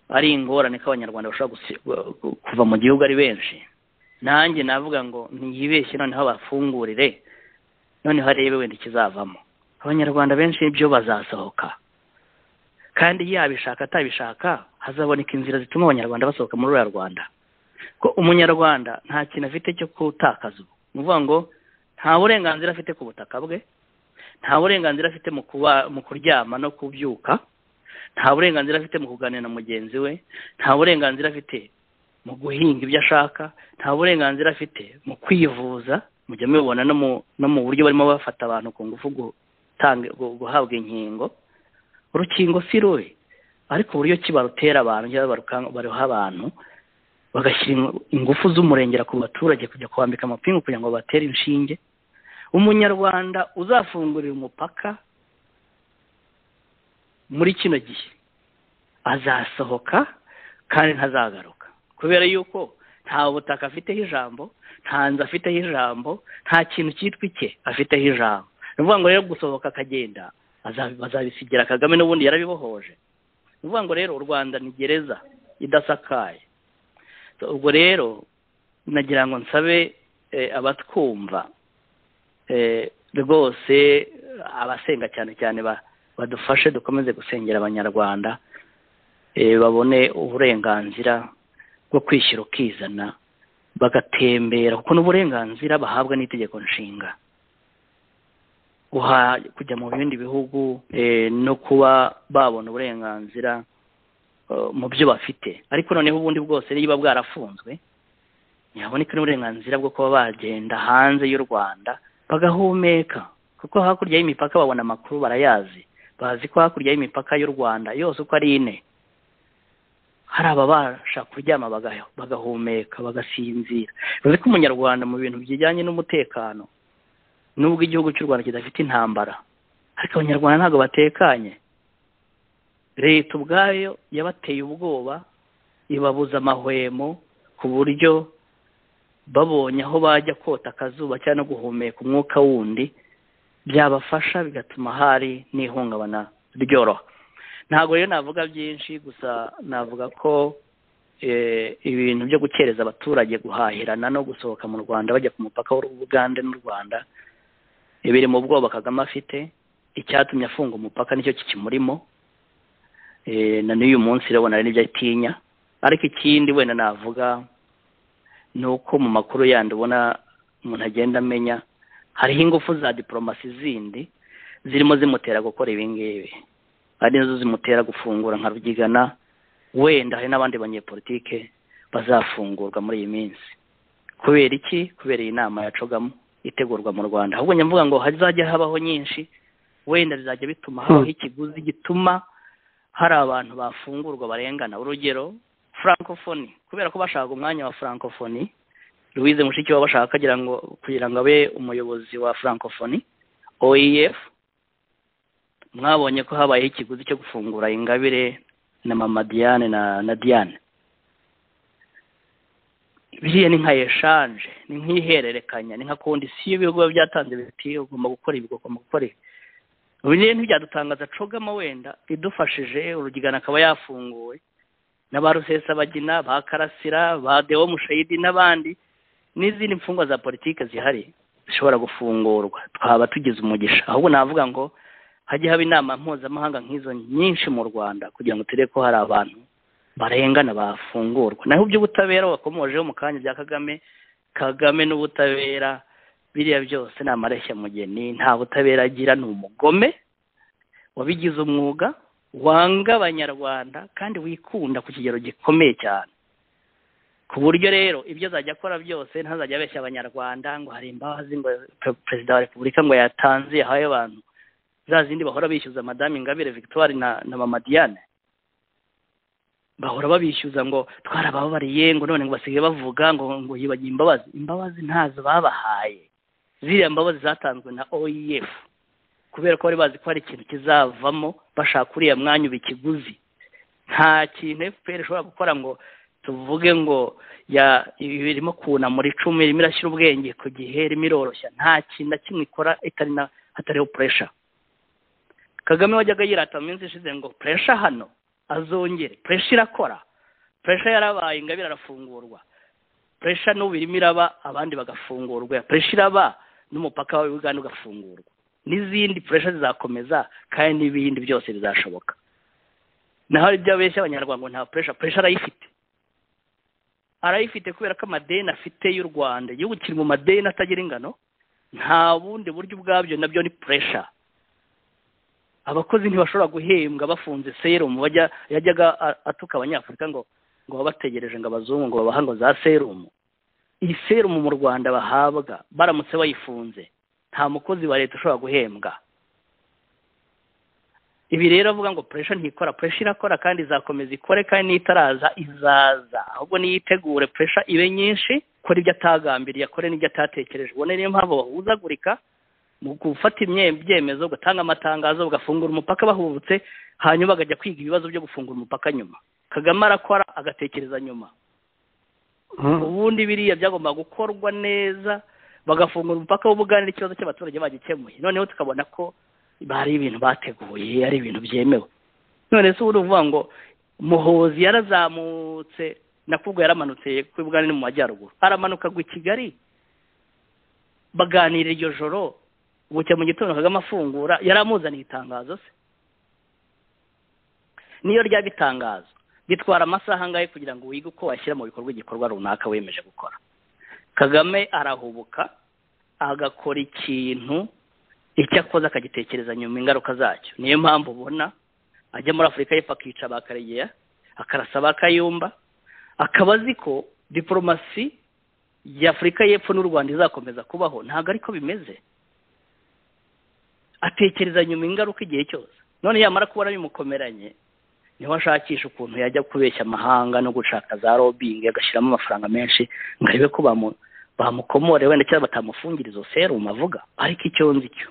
ari ingorane ko abanyarwanda bashobora gusi- gu- kuva mu gihugu ari benshi nanjye navuga ngo ntiyibeshye noneho bafungurire noneho arebe wenda ikizavamo abanyarwanda benshi byo bazasohoka kandi yabishaka atabishaka hazaboneka inzira zituma abanyarwanda basohoka muri uriya rwanda ko umunyarwanda nta kintu afite cyo kutakaza ubu ni ukuvuga ngo nta burenganzira afite ku butaka bwe nta burenganzira afite mu kuba mu kuryama no kubyuka nta burenganzira afite mu kuganira na mugenzi we nta burenganzira afite mu guhinga ibyo ashaka nta burenganzira afite mu kwivuza mujya mubibona no mu no mu buryo barimo bafata abantu ku ngufu gutanga gu- guhabwa inkingo urukingo si rubi ariko uburyo ki barutera abantu cyangwa baruka- baruha abantu bagashyira ingu- ingufu z'umurengera ku baturage kujya kubambika amapingu kugira ngo batere inshinge umunyarwanda uzafungurira umupaka muri kino gihe azasohoka kandi ntazagaruka kubera yuko nta butaka afiteho ijambo nta nzu afiteho ijambo nta kintu cyitwa icye afiteho ijambo ni ukuvuga ngo rero gusohoka akagenda azabi- bazabisigira kagame n'ubundi yarabibohoje ni ukuvuga ngo rero u rwanda ni gereza idasakaye So, ubwo rero nagira ngo nsabe eh, abatwumva eh, rwose abasenga cyane cyane ba badufashe dukomeze gusengera abanyarwanda eh, babone uburenganzira bwo kwishyira ukizana bagatembera kuko n'uburenganzira bahabwa n'itegeko nshinga guha kujya mu bindi bihugu eh, no kuba babona uburenganzira eh, mu byo bafite ariko noneho ubundi bwose niba bwarafunzwe ntiyaboneka n'uburenganzira bwo kuba bagenda hanze y'u rwanda bagahumeka kuko hakurya y'imipaka babona amakuru barayazi bazi ko hakurya y'imipaka y'u rwanda yose uko ari ine hari ababasha kuryama bagaho- bagahumeka bagasinzira bivuze ko umunyarwanda mu bintu bijyanye n'umutekano nubwo igihugu cy'u rwanda kidafite intambara ariko abanyarwanda ntabwo batekanye leta ubwayo yabateye ubwoba ibabuza amahwemo ku buryo babonye aho bajya kota akazuba cyangwa no guhumeka umwuka wundi byabafasha bigatuma hari n'ihungabana ryoroha ntabwo rero navuga byinshi gusa navuga ko eh, ibintu byo gukereza abaturage guhahirana no gusohoka mu rwanda bajya ku mupaka w'ubugande n'u rwanda biri mu bwoba kagame afite icyatumye afunga umupaka nicyo kikimurimo Eh, na n'uyu munsi urabona hari n'ibyo atinya ariko ikindi wenda navuga ni uko mu makuru yandi ubona umuntu agenda amenya hariho ingufu za diporomasi zindi zirimo zimutera gukora ibi ngibi ari nazo zimutera gufungura nka rubyigana wenda hari n'abandi banyepolitike bazafungurwa muri iyi minsi kubera iki kubera iyi nama yacogamo itegurwa mu rwanda ahubwo njya mvuga ngo hazajya habaho nyinshi wenda bizajya bituma habaho ikiguzi gituma hari abantu bafungurwa barengana urugero francophonie ku kubera ko bashaka umwanya wa francophonie louise mushikiwabo bashaka kugira ngo kugira ngo abe umuyobozi wa francophonie oef mwabonye ko habayeho ikiguzi cyo gufungura ingabire na mama diane na na diane biriya ni nka eshanje ni nk'ihererekanya ni nka kondisiyo ibihugu biba byatanze biti ugomba gukora ibi ugomba gukora ibi ubu rero ntibyadutangaza cogama wenda idufashije urugigana akaba yafunguwe na ba rusesabagina ba karasira ba dewo mushayidi n'abandi n'izindi mfungwa za politiki zihari zishobora gufungurwa twaba tugize umugisha ahubwo navuga ngo hajye haba inama mpuzamahanga nk'izo nyinshi mu rwanda kugira ngo turebe ko hari abantu barengana bafungurwa naho iby'ubutabera wakomojeho mu kanya bya kagame kagame n'ubutabera biriya byose ni amareshya-mugeni nta butabera agira ni umugome wabigize umwuga wanga abanyarwanda kandi wikunda ku kigero gikomeye cyane ku buryo rero ibyo azajya akora byose ntazajya abeshya abanyarwanda ngo hari imbabazi ngo perezida wa repubulika ngo yatanze yahaye abantu za zindi bahora bishyuza madamu ingabire victoire na na mama diane bahora babishyuza ngo twarababariye ngo none ngo basigaye bavuga ngo ngo yibagiye imbabazi imbabazi ntazo babahaye ziriya mbabazi zatanzwe na oef kubera ko bari bazi ko hari ikintu kizavamo bashaka uriya mwanya uba ikiguzi nta kintu fpr ishobora gukora ngo tuvuge ngo ya irimo kunamura icumi irimo irashyira ubwenge ku gihe irimo iroroshya nta kintu na kimwe ikora itari na hatariho puresha kagame wajyaga yirata mu minsi ishize ngo puresha hano azongere puresha irakora puresha yarabaye ingabire arafungurwa puresha n'ubu irimo iraba abandi bagafungurwa puresha iraba n'umupaka wa uganda ugafungurwa n'izindi puresha zizakomeza kandi n'ibindi byose bizashoboka naho ibyo abeshya abanyarwanda ngo nta puresha puresha arayifite arayifite kubera ko amadeni afite y'u rwanda igihugu kiri mu madeni atagira ingano nta bundi buryo ubwabyo nabyo ni puresha abakozi ntibashobora guhembwa bafunze serumu bajya yajyaga atuka abanyafurika ngo ngo babategereje ngo abazungu ngo babaha ngo za serumu iyi serumu mu rwanda bahabwa baramutse bayifunze nta mukozi wa leta ushobora guhembwa ibi rero avuga ngo puresha ntikora puresha irakora kandi izakomeza ikore kandi n'itaraza izaza ahubwo niyitegure puresha ibe nyinshi kora ibyo atagambiriye akore n'ibyo atatekereje ubone niyo mpamvu bahuzagurika mu gufata ibyemezo gutanga amatangazo bagafungura umupaka bahubutse hanyuma bagajya kwiga ibibazo byo gufungura umupaka nyuma kagame arakora agatekereza nyuma ubundi biriya byagomba gukorwa neza bagafungura umupaka w'ubuganira ikibazo cy'abaturage bagikemuye noneho tukabona ko bari ibintu bateguye ari ibintu byemewe none se ubu uvuga ngo muhozi yarazamutse nakubwo yaramanutse ku bugani mu majyaruguru aramanuka agwa i kigali baganira iryo joro bucya mu gitondo kagame afungura yari amuzaniye itangazo se niyo ryaba itangazo bitwara amasaha angahe kugira ngo wige uko washyira mu bikorwa igikorwa runaka wemeje gukora kagame arahubuka agakora ikintu icyo akoze akagitekereza nyuma ingaruka zacyo niyo mpamvu ubona ajya muri afurika y'epfo akica ba karegeya akarasa ba kayumba akaba azi ko diporomasi y'afurika y'epfo n'u rwanda izakomeza kubaho ntabwo ariko bimeze atekereza nyuma ingaruka igihe cyose none yamara kubona bimukomeranye niho ashakisha ukuntu yajya kubeshya amahanga no gushaka za robingi agashyiramo amafaranga menshi ngo arebe ko bamukomore wenda cyangwa batamufungira izo serumu avuga ariko icyo nzi cyo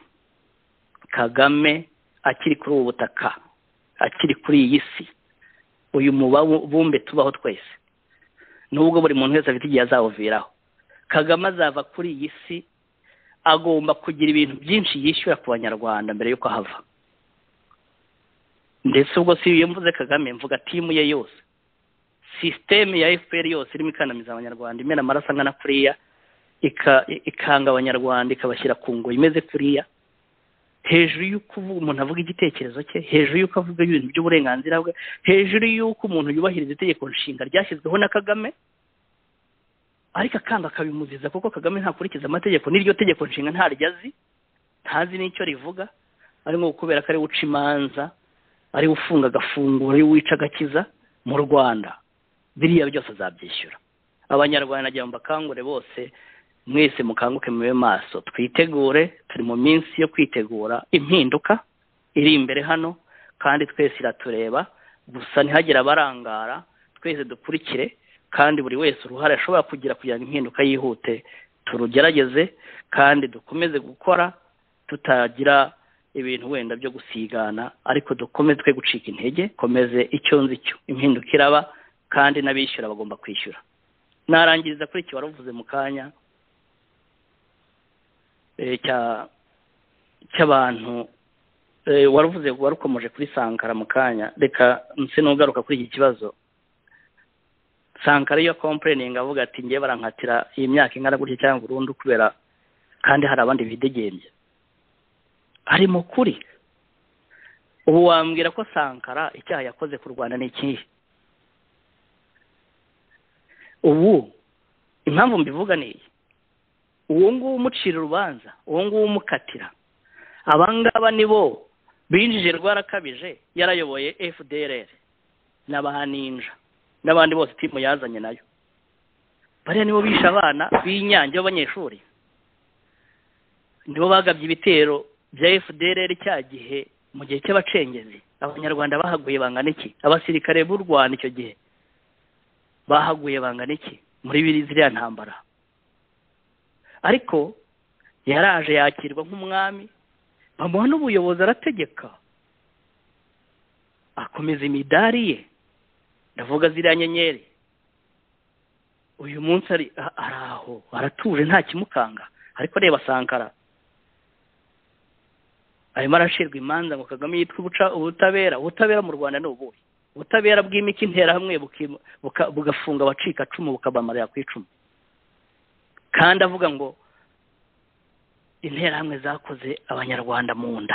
kagame akiri kuri ubu butaka akiri kuri iyi si uyu mubumbe tubaho twese nubwo buri muntu wese afite igihe azawuviraho kagame azava kuri iyi si agomba kugira ibintu byinshi yishyura ku banyarwanda mbere y'uko ahava ndetse ubwo si iyo mvuze kagame mvuga timu ye yose sisiteme ya fpr yose irimo ikandamiza abanyarwanda imena amaraso angana kuriya ikanga abanyarwanda ikabashyira ku ngo imeze kuriya hejuru y'uko umuntu avuga igitekerezo cye hejuru y'uko avuga ibintu by'uburenganzira bwe hejuru y'uko umuntu yubahiriza itegeko nshinga ryashyizweho na kagame ariko akanga akabimuziza kuko kagame ntakurikiza amategeko n'iryo tegeko nshinga ntaryo azi ntazi n'icyo rivuga ari nko kubera ko ari uca imanza ari ufunga agafunguro ari wica agakiza mu rwanda biriya byose azabyishyura abanyarwanda nagira ngo bakangure bose mwese mukanguke mube maso twitegure turi mu minsi yo kwitegura impinduka iri imbere hano kandi twese iratureba gusa ntihagire abarangara twese dukurikire kandi buri wese uruhare ashobora kugira kugira ngo impinduka yihute turugerageze kandi dukomeze gukora tutagira ibintu wenda byo gusigana ariko dukomeze twe gucika intege komeze icyo nzi cyo impinduka iraba kandi n'abishyura bagomba kwishyura narangiriza kuri iki waravuze mu kanya eh, cya- cy'abantu eh, waravuze warukomeje kuri sankara mu kanya reka nse n'ugaruka kuri iki kibazo sankara iyo kompleninga avuga ati ngewe barankatira iyi myaka ingana gutya cyangwa burundu kubera kandi hari abandi bidegembya ari mu kuri ubu wambwira ko sankara icyaha yakoze ku rwanda ni ikihe ubu impamvu mbivuga ni iyi uwo nguwo umucira urubanza uwo nguwo umukatira aba ngaba ni bo binjije rwarakabije yarayoboye fdrr n'abaninja n'abandi bose timu yazanye nayo bariya nibo bishe abana b'inyange b'abanyeshuri nibo bagabye ibitero bya fdrr cya gihe mu gihe cy'abacengezi abanyarwanda bahaguye bangana iki abasirikare b'u rwanda icyo gihe bahaguye bangana iki muri biri ziriya ntambara ariko yaraje yakirwa nk'umwami bamuha n'ubuyobozi arategeka akomeza imidari ye ndavuga ziriya nyenyeri uyu munsi ari a- ari aho aratuje nta kimukanga ariko reba sankara arimo arashirwa imanza ngo kagame yitwe ubuca- ubutabera ubutabera mu rwanda ni ubuhe ubutabera bw'imiki interahamwe buki- buka- bugafunga abacikacumu bukabamarira ku icumu kandi avuga ngo interahamwe zakoze abanyarwanda mu nda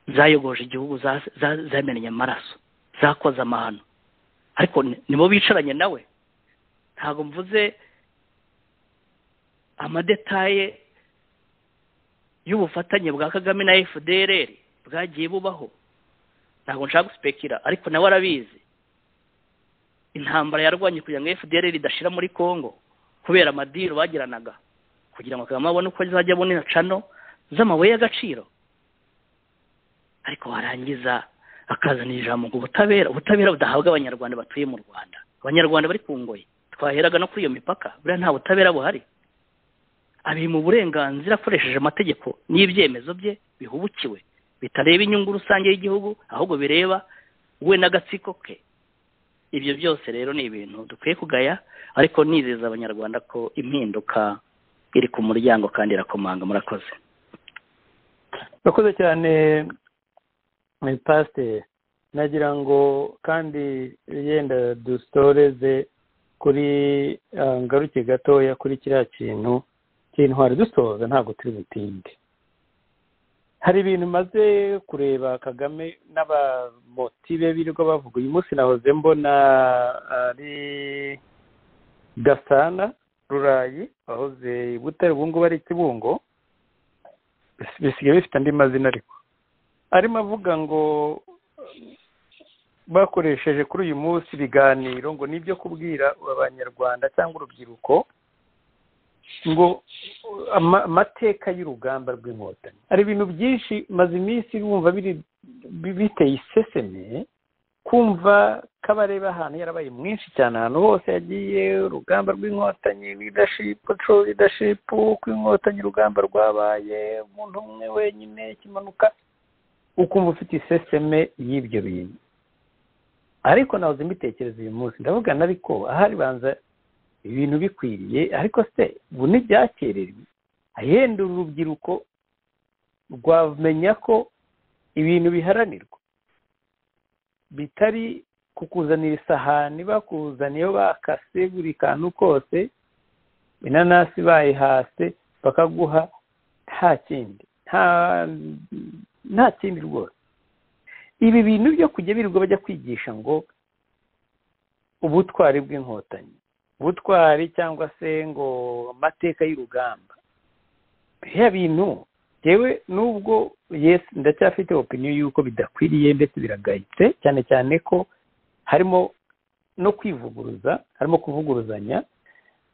zayogoje igihugu za- za- zamenye amaraso zakoze amahano ariko ni- nibo bicaranye nawe ntabwo mvuze amadetaye y'ubufatanye bwa kagame na fdrr bwagiye bubaho ntabwo nshaka gusipekira ariko nawe arabizi intambara yarwanye kugira ngo fdr idashira muri congo kubera amadiru bagiranaga kugira ngo kagame abone uko azajya abonera cano z'amabuye y'agaciro ariko warangiza akazana ijambo ngo ubutabera ubutabera budahabwa abanyarwanda batuye mu rwanda abanyarwanda bari ku ngoyi twaheraga no kuri iyo mipaka buriya nta butabera buhari ari mu burenganzira akoresheje amategeko n'ibyemezo bye bihubukiwe bitareba inyungu rusange y'igihugu ahubwo bireba we n'agatsiko ke ibyo byose rero ni ibintu dukwiye kugaya ariko nizeza abanyarwanda ko impinduka iri ku muryango kandi irakomanga murakoze urakoze cyane eh, pasiteri nagira ngo kandi yenda dusoreze kuri ah, ngaruke gatoya kuri kiriya kintu cy'intwari dusoza ntabwo turi butinde hari ibintu maze kureba kagame n'abamotibe be birirwa bavuga uyu munsi nahoze mbona ari gasana rurayi wahoze i butare ubu ngubu ari i kibungo bisigaye bifite andi mazina ariko arimo avuga ngo bakoresheje kuri uyu munsi ibiganiro ngo nibyo kubwira abanyarwanda cyangwa urubyiruko ngo ama- amateka y'urugamba rw'inkotanyi hari ibintu byinshi maze iminsi wumva biri bi- biteye iseseme kumva kabareba ahantu yarabaye mwinshi cyane ahantu hose yagiye urugamba rw'inkotanyi leadership true leadership uko inkotanyi urugamba rwabaye umuntu umwe wenyine kimanuka ukumva ufite iseseme y'ibyo bintu ariko nahoze mbitekereza uyu munsi ndavugana ariko ahari banza ibintu bikwiriye ariko se ubu ntibyakererwe ahenda uru rubyiruko rwamenya ko ibintu biharanirwa bitari kukuzanira isahani bakuzaniyeho bakase buri kantu kose inanasi bayihase bakaguha nta kindi nta nta kindi rwose ibi bintu byo kujya birirwa bajya kwigisha ngo ubutwari bw'inkotanyi ubutwari cyangwa se ngo amateka y'urugamba biriya bintu yewe nubwo yes ndacyafite opinion y'uko bidakwiriye ndetse biragayitse cyane cyane ko harimo no kwivuguruza harimo kuvuguruzanya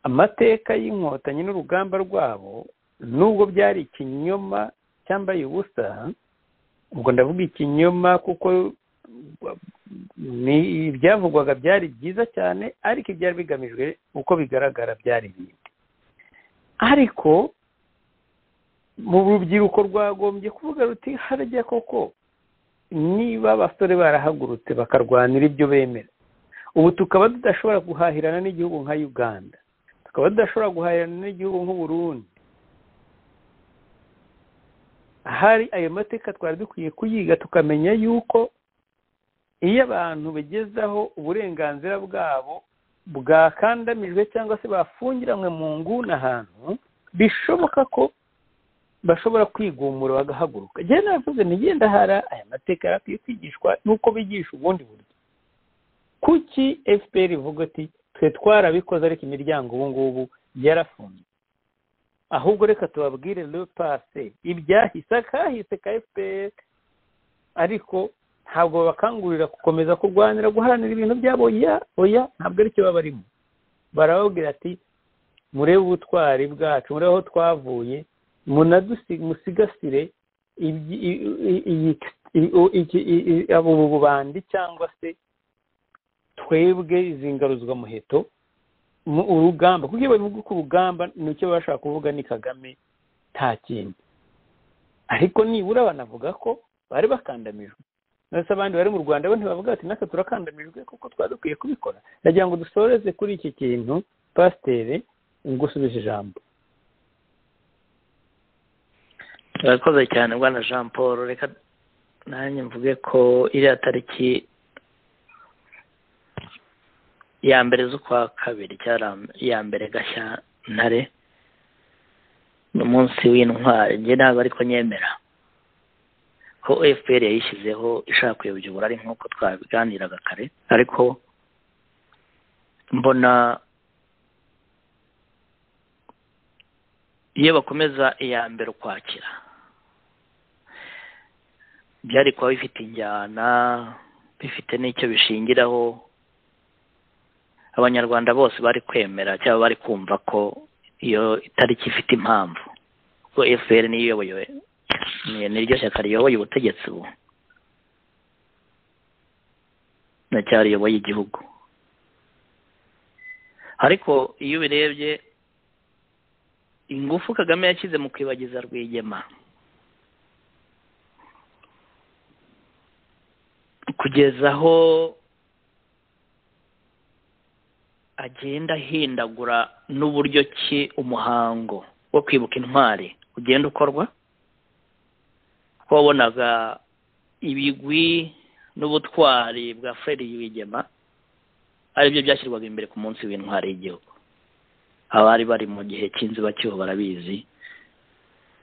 amateka y'inkotanyi n'urugamba rwabo nubwo byari ikinyoma cyambaye ubusa ubwo ndavuga ikinyoma kuko ni ibyavugwaga byari byiza cyane ariko ibyari bigamijwe uko bigaragara byari ibindi ariko mu rubyiruko rwagombye kuvuga ruti harya koko niba abasore barahagurutse bakarwanira ibyo bemera ubu tukaba tudashobora guhahirana n'igihugu nka uganda tukaba tudashobora guhahirana n'igihugu nk'uburundi hari ayo mateka twari dukwiye kuyiga tukamenya yuko iyo abantu bagezaho uburenganzira bwabo bwakandamijwe cyangwa se bafungiranywe mu nguni ahantu bishoboka ko bashobora kwigumura bagahaguruka njyewe naravuze ntigenda hara aya mateka yarakwiye kwigishwa n'uko bigisha ubundi buryo kuki fpr ivuga ati twe twarabikoze ariko imiryango ubu ngubu yarafunze ahubwo reka tubabwire le pase ibyahise akahise ka fpr ariko ntabwo babakangurira gukomeza kurwanira guharanira ibintu byabo oya oya ntabwo aricyo baba barimo barababwira ati murebe ubutwari bwacu murebe aho twavuye musigasire ubu bubandi cyangwa se twebwe izi ngaruzwamuheto urugamba kuko iyo bavuga ko urugamba nicyo bashaka kuvuga ni kagame nta kindi ariko nibura banavuga ko bari bakandamijwe ndetse abandi bari mu rwanda bo ntibavuga ati natwe turakandamijwe kuko twari dukwiye kubikora ndagira ngo dusoreze kuri iki kintu pasiteri ngusubije ijambo urakoze cyane bwana jean paul reka nanjye mvuge ko iriya tariki ya mbere z'ukwa kabiri cyangwa iya mbere gashyantare ni umunsi w'intwari njye ntabwo ariko nyemera ko fpr yayishyizeho ishaka kuyobya ari nk'uko twabiganiraga kare ariko mbona iyo bakomeza iya mbere ukwakira byari kuba bifite injyana bifite n'icyo bishingiraho abanyarwanda bose bari kwemera cyangwa bari kumva ko iyo itariki ifite impamvu ko fpr niyo iyoboye niryo shyaka riyoboye ubutegetsi ubu riyoboye igihugu ariko iyo ubirebye ingufu kagame yashyize mu kwibagiza rwigema kugeza aho agenda ahindagura n'uburyo ki umuhango wo kwibuka intwari ugenda ukorwa ko wabonaga ibigwi n'ubutwari bwa fred wigema aribyo byashyirwaga imbere ku munsi w'intwari y'igihugu abari bari mu gihe cy'inzibacyuho barabizi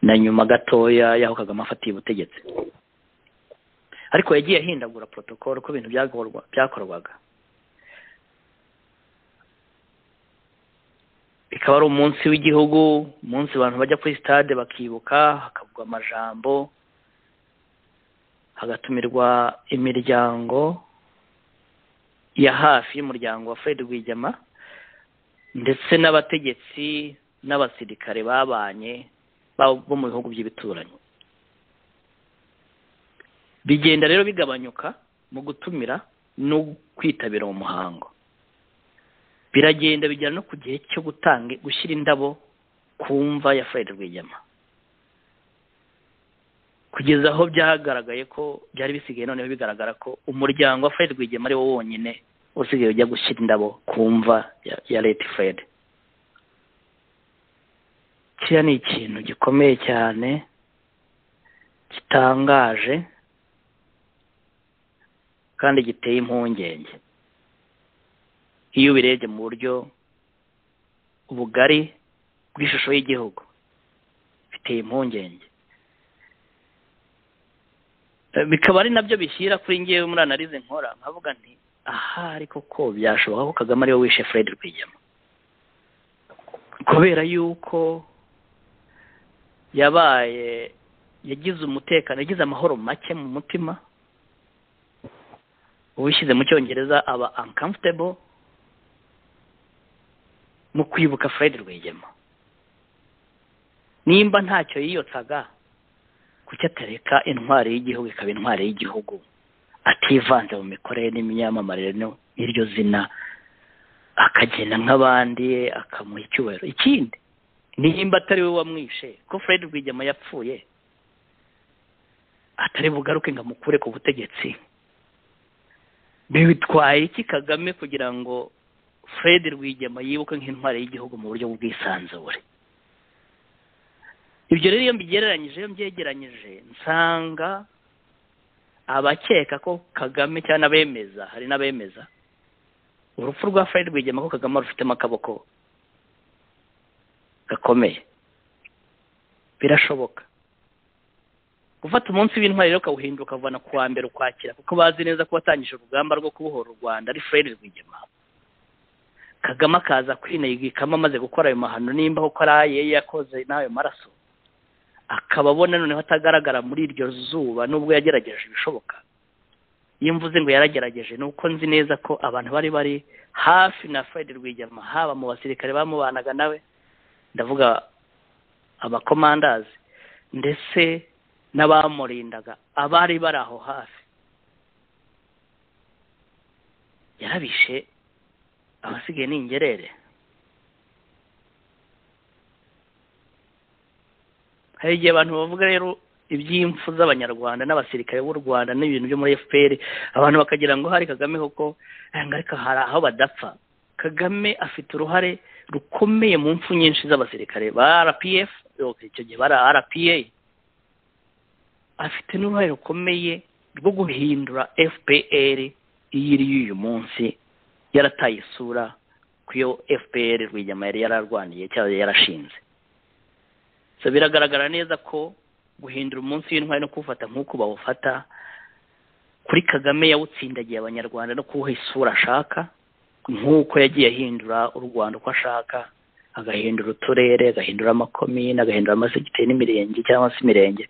na nyuma gatoya y'aho kagame afatiye ubutegetsi ariko yagiye ahindagura protokolo ko ibintu byakorwaga bikaba ari umunsi w'igihugu umunsi abantu bajya kuri sitade bakibuka hakavugwa amajambo hagatumirwa imiryango ya hafi y'umuryango wa fred rwigema ndetse n'abategetsi n'abasirikare babanye bo mu bihugu by'ibituranyi bigenda rero bigabanyuka mu gutumira no kwitabira mu muhango biragenda bigera no ku gihe cyo gutanga gushyira indabo ku mva ya fred rwigema kugeza aho byagaragaye ko byari bisigaye noneho bigaragara ko umuryango wa fred rwigema ari wo wonyine usigaye ujya gushyira indabo ku mva ya leta fred kiriya ni ikintu gikomeye cyane gitangaje kandi giteye impungenge iyo ubirebye mu buryo ubugari bw'ishusho y'igihugu biteye impungenge bikaba ari nabyo bishyira kuri ngewe muri analize nkora nkavuga nti ahari koko byashoboka ko kagame ariwe wishe fred rwigema kubera yuko yabaye yagize umutekano yagize amahoro make mu mutima uwishyize mu cyongereza aba uncomfortable mu kwibuka fred rwigema nimba ntacyo yiyotsaga kuki atareka intwari y'igihugu ikaba intwari y'igihugu ativanze mu mikorere n'imyamamarire y'iryo zina akagenda nk'abandi akamuha icyubahiro ikindi nimba atari we wamwishe ko fred rwigema yapfuye atari bugaruke ngo amukure ku butegetsi bitwaye iki kagame kugira ngo fred rwigema yibuke nk'intwari y'igihugu mu buryo bw'ubwisanzure ibyo rero iyo mbigereranyije iyo mbyegeranyije nsanga abakeka ko kagame cyangwa abemeza hari n'abemeza urupfu rwa fred rwigema ko kagame rufitemo akaboko gakomeye birashoboka gufata umunsi w'intwari rero ukawuhinduka ukavana ku wa mbere ukwakira kuko bazi neza ko watangije urugamba rwo kubohora u rwanda ari fred rwigema kagame akaza kwinayigikamo amaze gukora ayo mahano nimba koko ari aye yakoze n'ayo maraso akaba abona noneho atagaragara muri iryo zuba nubwo yagerageje ibishoboka iyo mvuze ngo yaragerageje ni uko nzi neza ko abantu bari bari hafi na fred rwigema haba mu basirikare bamubanaga nawe ndavuga abakomandazi ndetse n'abamurindaga abari bari aho hafi yarabishe abasigaye ni ingerere hari igihe abantu bavuga rero iby'impfu z'abanyarwanda n'abasirikare b'u rwanda n'ibintu byo muri fpr abantu bakagira ngo hari kagame koko ariko hari aho badapfa kagame afite uruhare rukomeye mu mpfu nyinshi z'abasirikare ba rpf icyo gihe bari rpa afite n'uruhare rukomeye rwo guhindura fpr iyo iri y'uyu munsi yarataye isura ku yo fpr rwigema yari yararwaniye cyangwa yarashinze biragaragara neza ko guhindura umunsi w'intwari no kuwufata nk'uko bawufata kuri kagame yawutsindagiye abanyarwanda no kuwuha isura ashaka nk'uko yagiye ahindura u rwanda uko ashaka agahindura uturere agahindura amakomine agahindura amasegiteri n'imirenge cyangwa se imirenge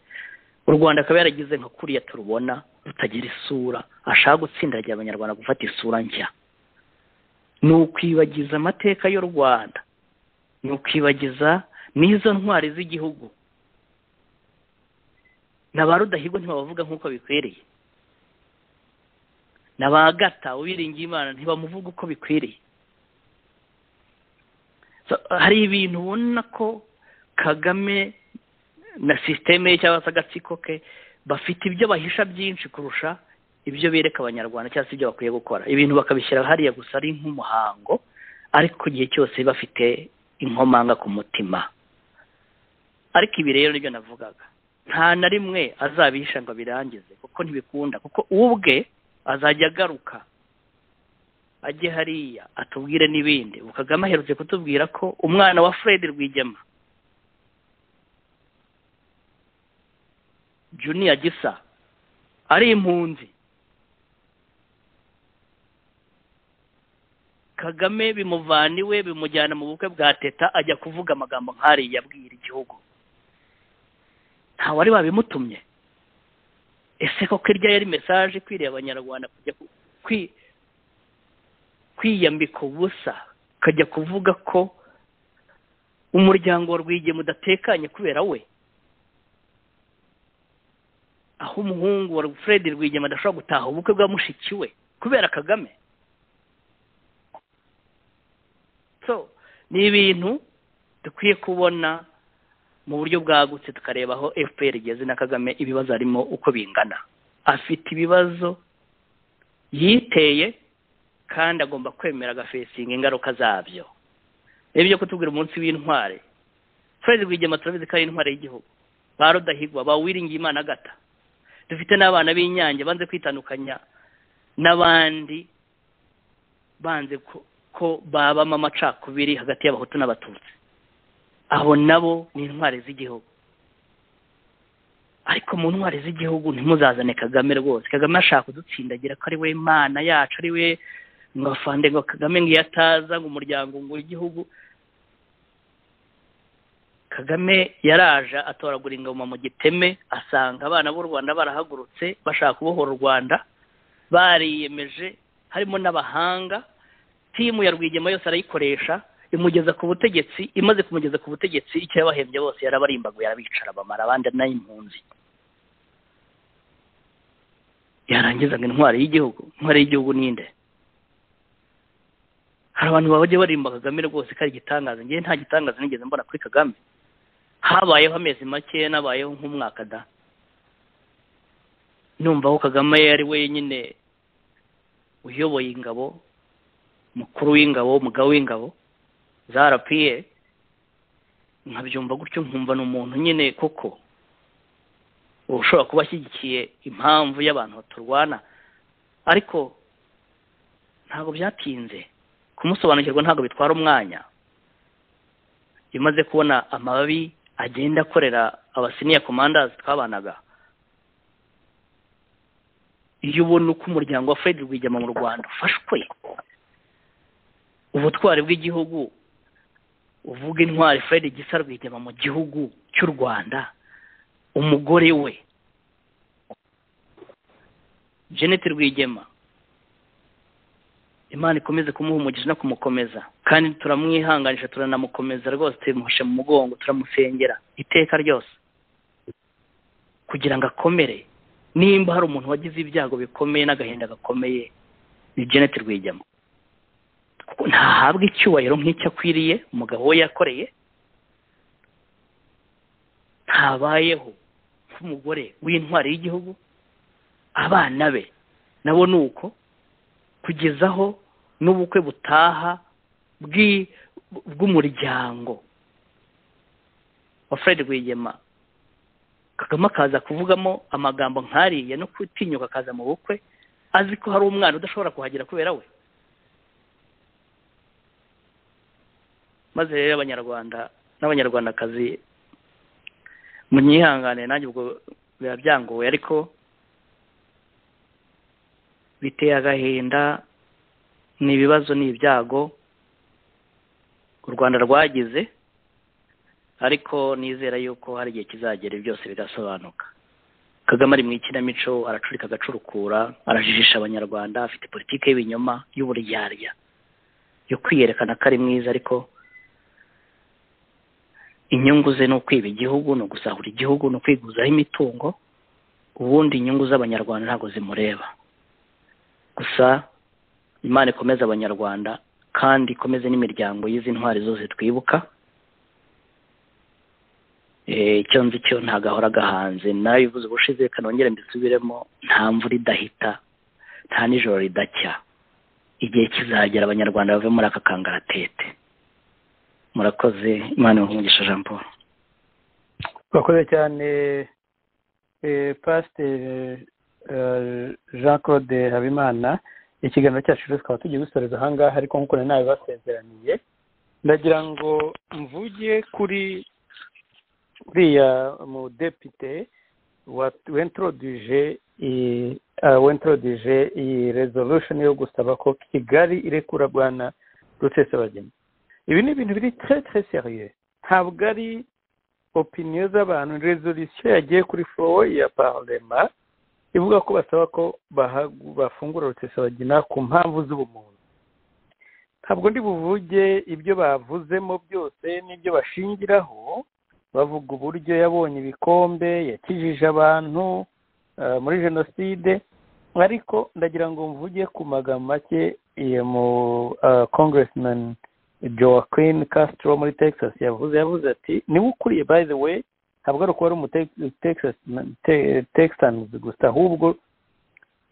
u rwanda akaba yaragize nka kuriya turubona rutagira isura ashaka gutsindagiye abanyarwanda gufata isura nshya ni ukwibagiza amateka y'u rwanda ni ukwibagiza n'izo ntwari z'igihugu na ba rudahigwa ntibabavuga nk'uko bikwiriye na ba gata uwiringiye imana ntibamuvuga uko bikwiriye hari ibintu ubona ko kagame na sisiteme ye cyangwa se agatsiko ke bafite ibyo bahisha byinshi kurusha ibyo bereka abanyarwanda cyangwa se ibyo bakwiye gukora ibintu bakabishyira hariya gusa ari nk'umuhango ariko igihe cyose bafite inkomanga ku mutima ariko ibi rero nibyo navugaga nta na rimwe azabisha ngo abirangize kuko ntibikunda kuko ubwe azajya agaruka ajye hariya atubwire n'ibindi kagame aherutse kutubwira ko umwana wa fred rwigema juniya gisa ari impunzi kagame bimuvana iwe bimujyana mu bukwe bwa teta ajya kuvuga amagambo nk'ariya abwira igihugu nta wari wabimutumye ese koko irya yari mesaje ikwiriye abanyarwanda kujya kwiyambika ubusa kajya kuvuga ko umuryango wa rwigema udatekanye kubera we aho umuhungu wa fred rwigema adashobora gutaha ubukwe bwa mushiki we kubera kagame so ni ibintu dukwiye kubona mu buryo bwagutse tukareba aho fpr igeze na kagame ibibazo arimo uko bingana afite ibibazo yiteye kandi agomba kwemera agafesinga ingaruka zabyo rero ibyo kutubwira umunsi w'intware fred rwigema turabizi ko ari intwari y'igihugu ba rudahigwa ba wiringiye imana gata dufite n'abana b'inyange banze kwitandukanya n'abandi banze ko babamo amacakubiri hagati y'abahutu n'abatutsi abo nabo ni intwari z'igihugu ariko mu ntwari z'igihugu ntimuzazane kagame rwose kagame ashaka kudutsindagira ko ari we mana yacu ari we ngo afande ngo kagame ngo iyo ataza ngo umuryango ngo igihugu kagame yaraje atoragura ingoma mu giteme asanga abana b'u rwanda barahagurutse bashaka kubohora u rwanda bariyemeje harimo n'abahanga timu ya rwigema yose arayikoresha imugeza ku butegetsi imaze kumugeza ku butegetsi icyo yabahembye bose yarabarimbaguye arabicara bamara abandi n'ay'impunzi yarangizaga intwari y'igihugu intwari y'igihugu ninde hari abantu bajya barimba kagame rwose ko ari igitangaza ngewe nta gitangaza nigeze mbona kuri kagame habayeho amezi make nabayeho nk'umwaka da numva ko kagame ari we nyine uyoboye ingabo mukuru w'ingabo umugabo w'ingabo za rapiye nkabyumva gutyo nkumva ni umuntu nyine koko ushobora kuba ashyigikiye impamvu y'abantu baturwana ariko ntabwo byatinze kumusobanukirwa ntabwo bitwara umwanya imaze kubona amababi agenda akorera abasiniya komandazi twabanaga iyo ubona uko umuryango wa fred rwigema mu rwanda ufashwe ubutwari bw'igihugu uvuga intwari fred gisa rwigema mu gihugu cy'u rwanda umugore we jeannette rwigema imana ikomeze kumuha umugisha no kumukomeza kandi turamwihanganisha turanamukomeza rwose tumuhishe mu mugongo turamusengera iteka ryose kugira ngo akomere nimba hari umuntu wagize ibyago bikomeye n'agahinda gakomeye ni jeannette rwigema ntahabwe icyubahiro nk'icyo akwiriye umugabo we yakoreye ntabayeho nk'umugore w'intwari y'igihugu abana be nabo ni uko kugezaho n'ubukwe butaha bw'umuryango wa fred rwigema kagame akaza kuvugamo amagambo nk'ariya no gutinyuka akaza mu bukwe azi ko hari umwana udashobora kuhagera kubera we maze rero abanyarwanda n'abanyarwandakazi munyihangane nanjye ubwo biba byangoye ariko biteye agahinda ni ibibazo ni ibyago u rwanda rwagize ariko nizera yuko hari igihe kizagera byose bigasobanuka kagame ari mu ikinamico aracurika agacurukura arajijisha abanyarwanda afite politiki y'ibinyoma y'uburyarya yo kwiyerekana ko ari mwiza ariko inyungu ze ni ukwiba igihugu ni ugusahura igihugu ni ukwiguzaho imitungo ubundi inyungu z'abanyarwanda ntabwo zimureba gusa imana ikomeze abanyarwanda kandi ikomeze n'imiryango y'izi ntwari zose twibuka icyo nzi cyo ntagahora gahanze nawe bivuze ubushize kanongere mbisubiremo nta mvura idahita nta nijoro ridacya igihe kizagera abanyarwanda bave muri aka kangaratete murakoze imana umugisha jean paul twakoze cyane pasiteri jean claude habimana ikiganiro cyacu rero tukaba tugiye gusoreza ahangaha ariko nk'uko nari nabibasezeraniye ndagira ngo mvuge kuri uriya mudepite wentroduje wentroduje iyi resolution yo gusaba ko kigali irekura bwana rutesabageni ibi ni ibintu biri tre tre seriye ntabwo ari opiniyo z'abantu resolution yagiye kuri foro ya parlema ivuga ko basaba ko bafungura rutesabagina ku mpamvu z'ubumuntu ntabwo ndi buvuge ibyo bavuzemo byose n'ibyo bashingiraho bavuga uburyo yabonye ibikombe yakijije abantu muri jenoside ariko ndagira ngo mvuge ku magambo make mu kongeresimani joaquin castro muri texas yavuze yavuze ati niba ukuriye by the way ntabwo ari ukuba ari umutekisaniz gusa ahubwo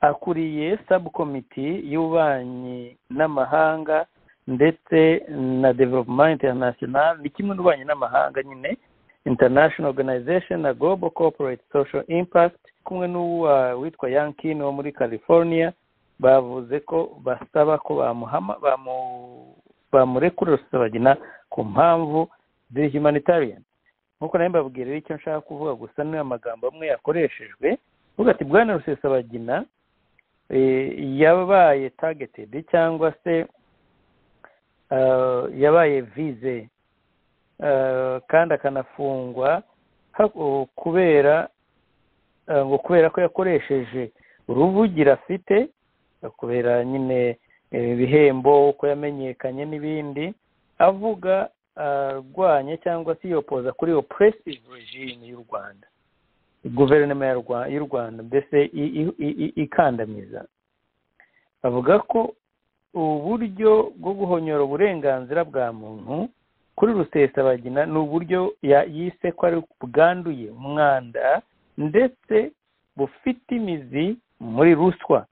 akuriye sabu komiti y'ububanyi n'amahanga ndetse na development international ni kimwe n'ububanyi n'amahanga nyine international organization na global corporate social impact kumwe n'uwa witwa yankin wo muri california bavuze ko basaba ko bamuhama bamu bamurekura rusabagina ku mpamvu ziri humanitarian nkuko nawe mbabwira icyo nshaka kuvuga gusa ni amagambo amwe yakoreshejwe uvuga ati bwana rusesabagina yabaye targeted cyangwa se yabaye vize kandi akanafungwa kubera ngo kubera ko yakoresheje uruvugira afite kubera nyine ibihembo uko yamenyekanye n'ibindi avuga arwanya cyangwa se yopoza kuri operesive regime y'u rwanda guverinoma ya Rwa- y'u rwanda mbese i- i- i- i- ikandamiza bavuga ko uburyo bwo guhonyora uburenganzira bwa muntu kuri rusesabagina ni uburyo ya- yise ko ari bwanduye umwanda ndetse bufite imizi muri ruswa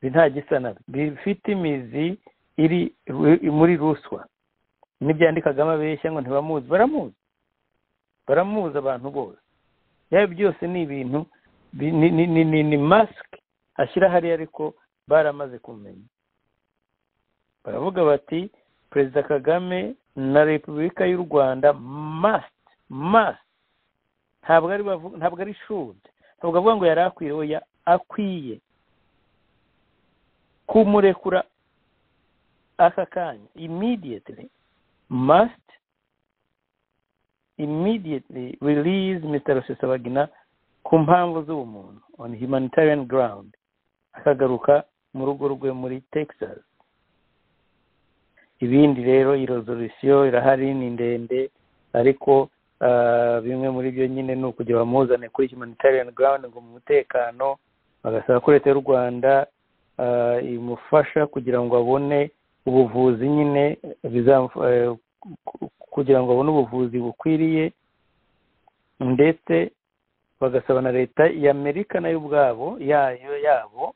ibi nta gisa nabyo bifite imizi iri muri ruswa n'ibyandikagamo abeshya ngo ntibamuzi baramuzi baramuzi abantu bose yaba byose ni ibintu bi- ni- ni- ni- ni- ni masike ashyira hariya ariko baramaze kumenya baravuga bati perezida kagame na repubulika y'u rwanda masite masite ntabwo ari bavu- ntabwo ari shude ntabwo avuga ngo yari akwiye oya akwiye kumurekura aka kanya immediately must immediately release Mr. Rusesabagina ku mpamvu z'ubumuntu on humanitarian ground akagaruka mu rugo rwe muri Texas ibindi rero iyi resolution irahari ni ndende ariko ah, bimwe muri byo nyine ni ukujya bamuzane kuri humanitarian ground ngo mu mutekano bagasaba ko leta y'u rwanda ah, imufasha kugira ngo abone ubuvuzi nyine bizamufa- eh, ku- kugira ngo abone ubuvuzi bukwiriye ndetse bagasaba na leta ya amerika nayo ubwabo yayo yabo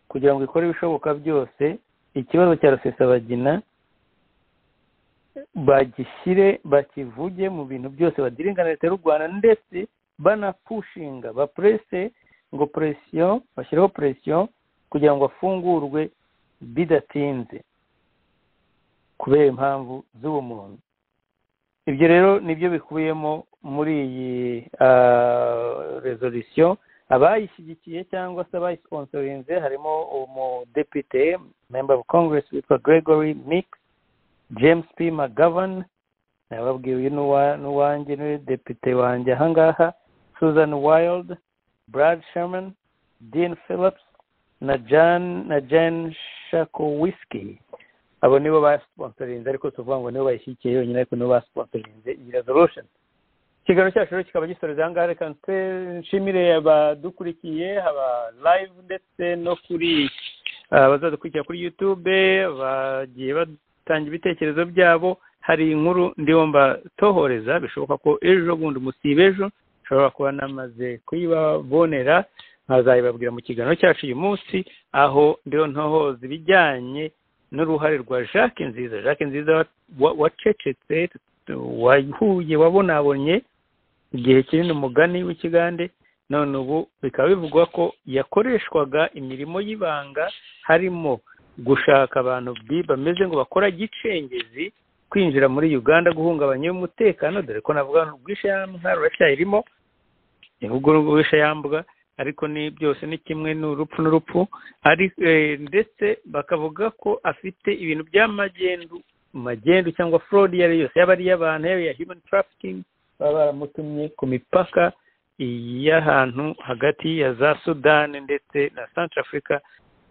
kugira ngo ikore ibishoboka byose ikibazo cya rusesabagina bagishyire bakivuge mu bintu byose badiringa na leta y'u rwanda ndetse banapushinga bapurese ngo presiyo bashyireho presiyo kugira ngo afungurwe bidatinze kubera impamvu z'ubumuntu ibyo rero nibyo bikubiyemo muri iyi rezolisiyo abayishyigikiye cyangwa se abayisponsorinze harimo umudepite member of congress witwa gregory mix james p mcgovern nababwiye uyu n'uwa- n'uwanjye ni depite wanjye ahangaha susan wild brad sherman dean phillips na jan na jan shakowiski abo nibo basponsorinze ariko tuvuga ngo nibo bayishyigikiye yonyine ariko nibo basponsorinze iyi resolution ikiganiro cyacu rero kikaba gisoreza aha ngaha reka nse- nshimire abadukurikiye aba live ndetse no kuri ah, abazadukurikira kuri youtube bagiye batanga ibitekerezo byabo hari inkuru ndiho mbatohoreza bishoboka ko ejo bundi musiba ejo nshobora kuba namaze kuyibabonera nkazayibabwira mu kiganiro cyacu uyu munsi aho ndiho ntohoza ibijyanye n'uruhare rwa jacques nziza jacques nziza wa- wacecetse wahuye wabonabonye igihe kinini umugani w'ikigande none ubu bikaba bivugwa ko yakoreshwaga imirimo y'ibanga harimo gushaka abantu bi- bameze ngo bakora gicengezi kwinjira muri uganda guhungabanya umutekano dore ko navuga urwishyamba ruracyayirimo ahubwo urwishyamba ariko ni byose ni kimwe ni urupfu n'urupfu ari eh, ndetse bakavuga ko afite ibintu by'amagendu magendu cyangwa fraud iyo ari yo yose yaba ari iy'abantu yaba iya human trafficking baba baramutumye ku mipaka y'ahantu hagati ya za sudani ndetse na centrafrica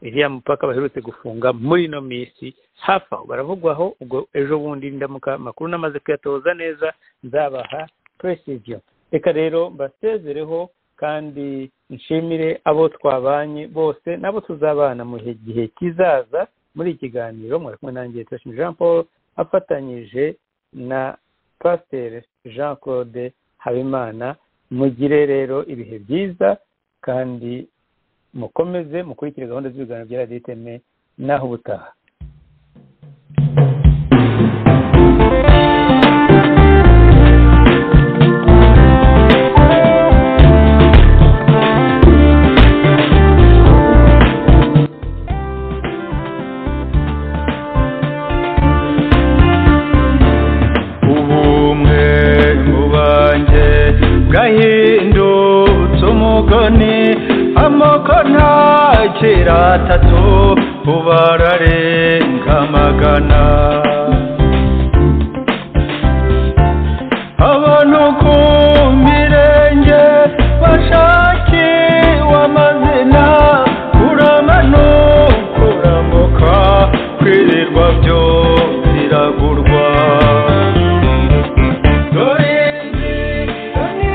iriya mupaka baherutse gufunga muri ino minsi hafi aho baravugwaho ubwo ejo bundi ndamuka amakuru namaze kuyatoza neza nzabaha precision reka rero mbasezereho kandi nshimire abo twabanye bose nabo tuzabana mu gihe- gihe kizaza muri iki kiganiro mwari kumwe nanjye Tuyashime Jean Paul afatanyije na Pasiteri Jean Claude Habimana mugire rero ibihe byiza kandi mukomeze mukurikire gahunda z'ibiganiro bya radiyo iteme n'aho ubutaha ubumwe mu banjye bwahindutse umugani amoko ntakira atatu ubu ararenga magana abantu ku mirenge bashakiwe amazina uramanukura kuramuka kwirirwa byo biragurwa dore inzira ni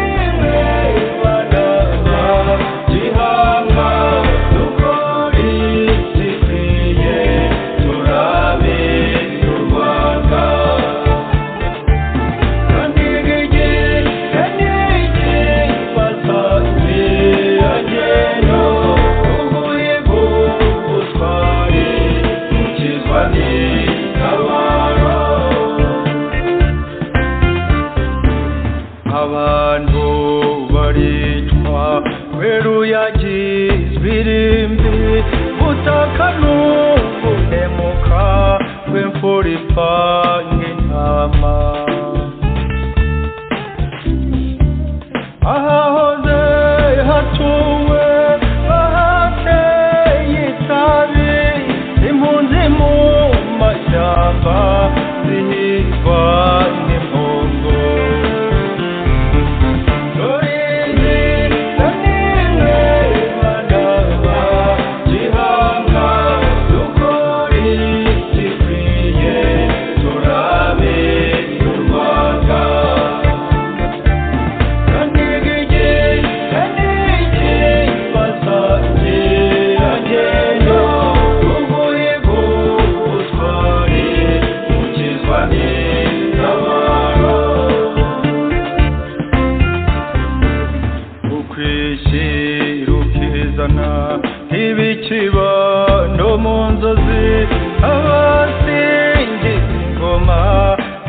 nk'intama ahahoze hatuwe ahateye itabi impunzi mu mashyamba zihingwa n'impongo Rurinzi na nimwe badaba gihanga dukore gikwiye turabe u Rwanda kanigige kanige basange agenda ubuhigo utware ukizwa n'itabara ukwishyira ukizana nk'ibikiba no mu nzozi abasingiza ingoma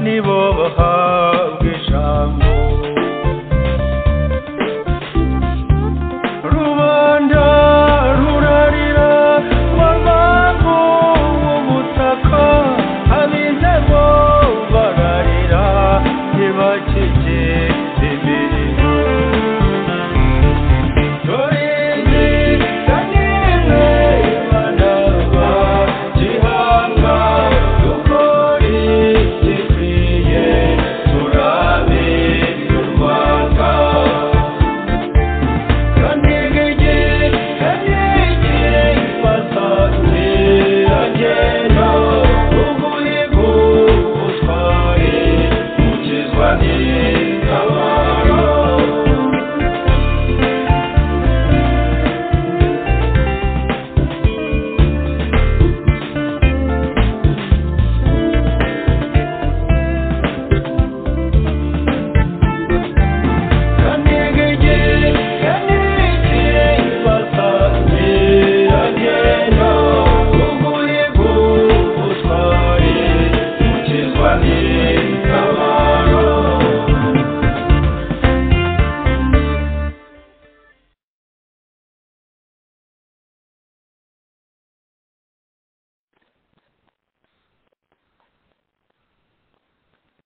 nibo baha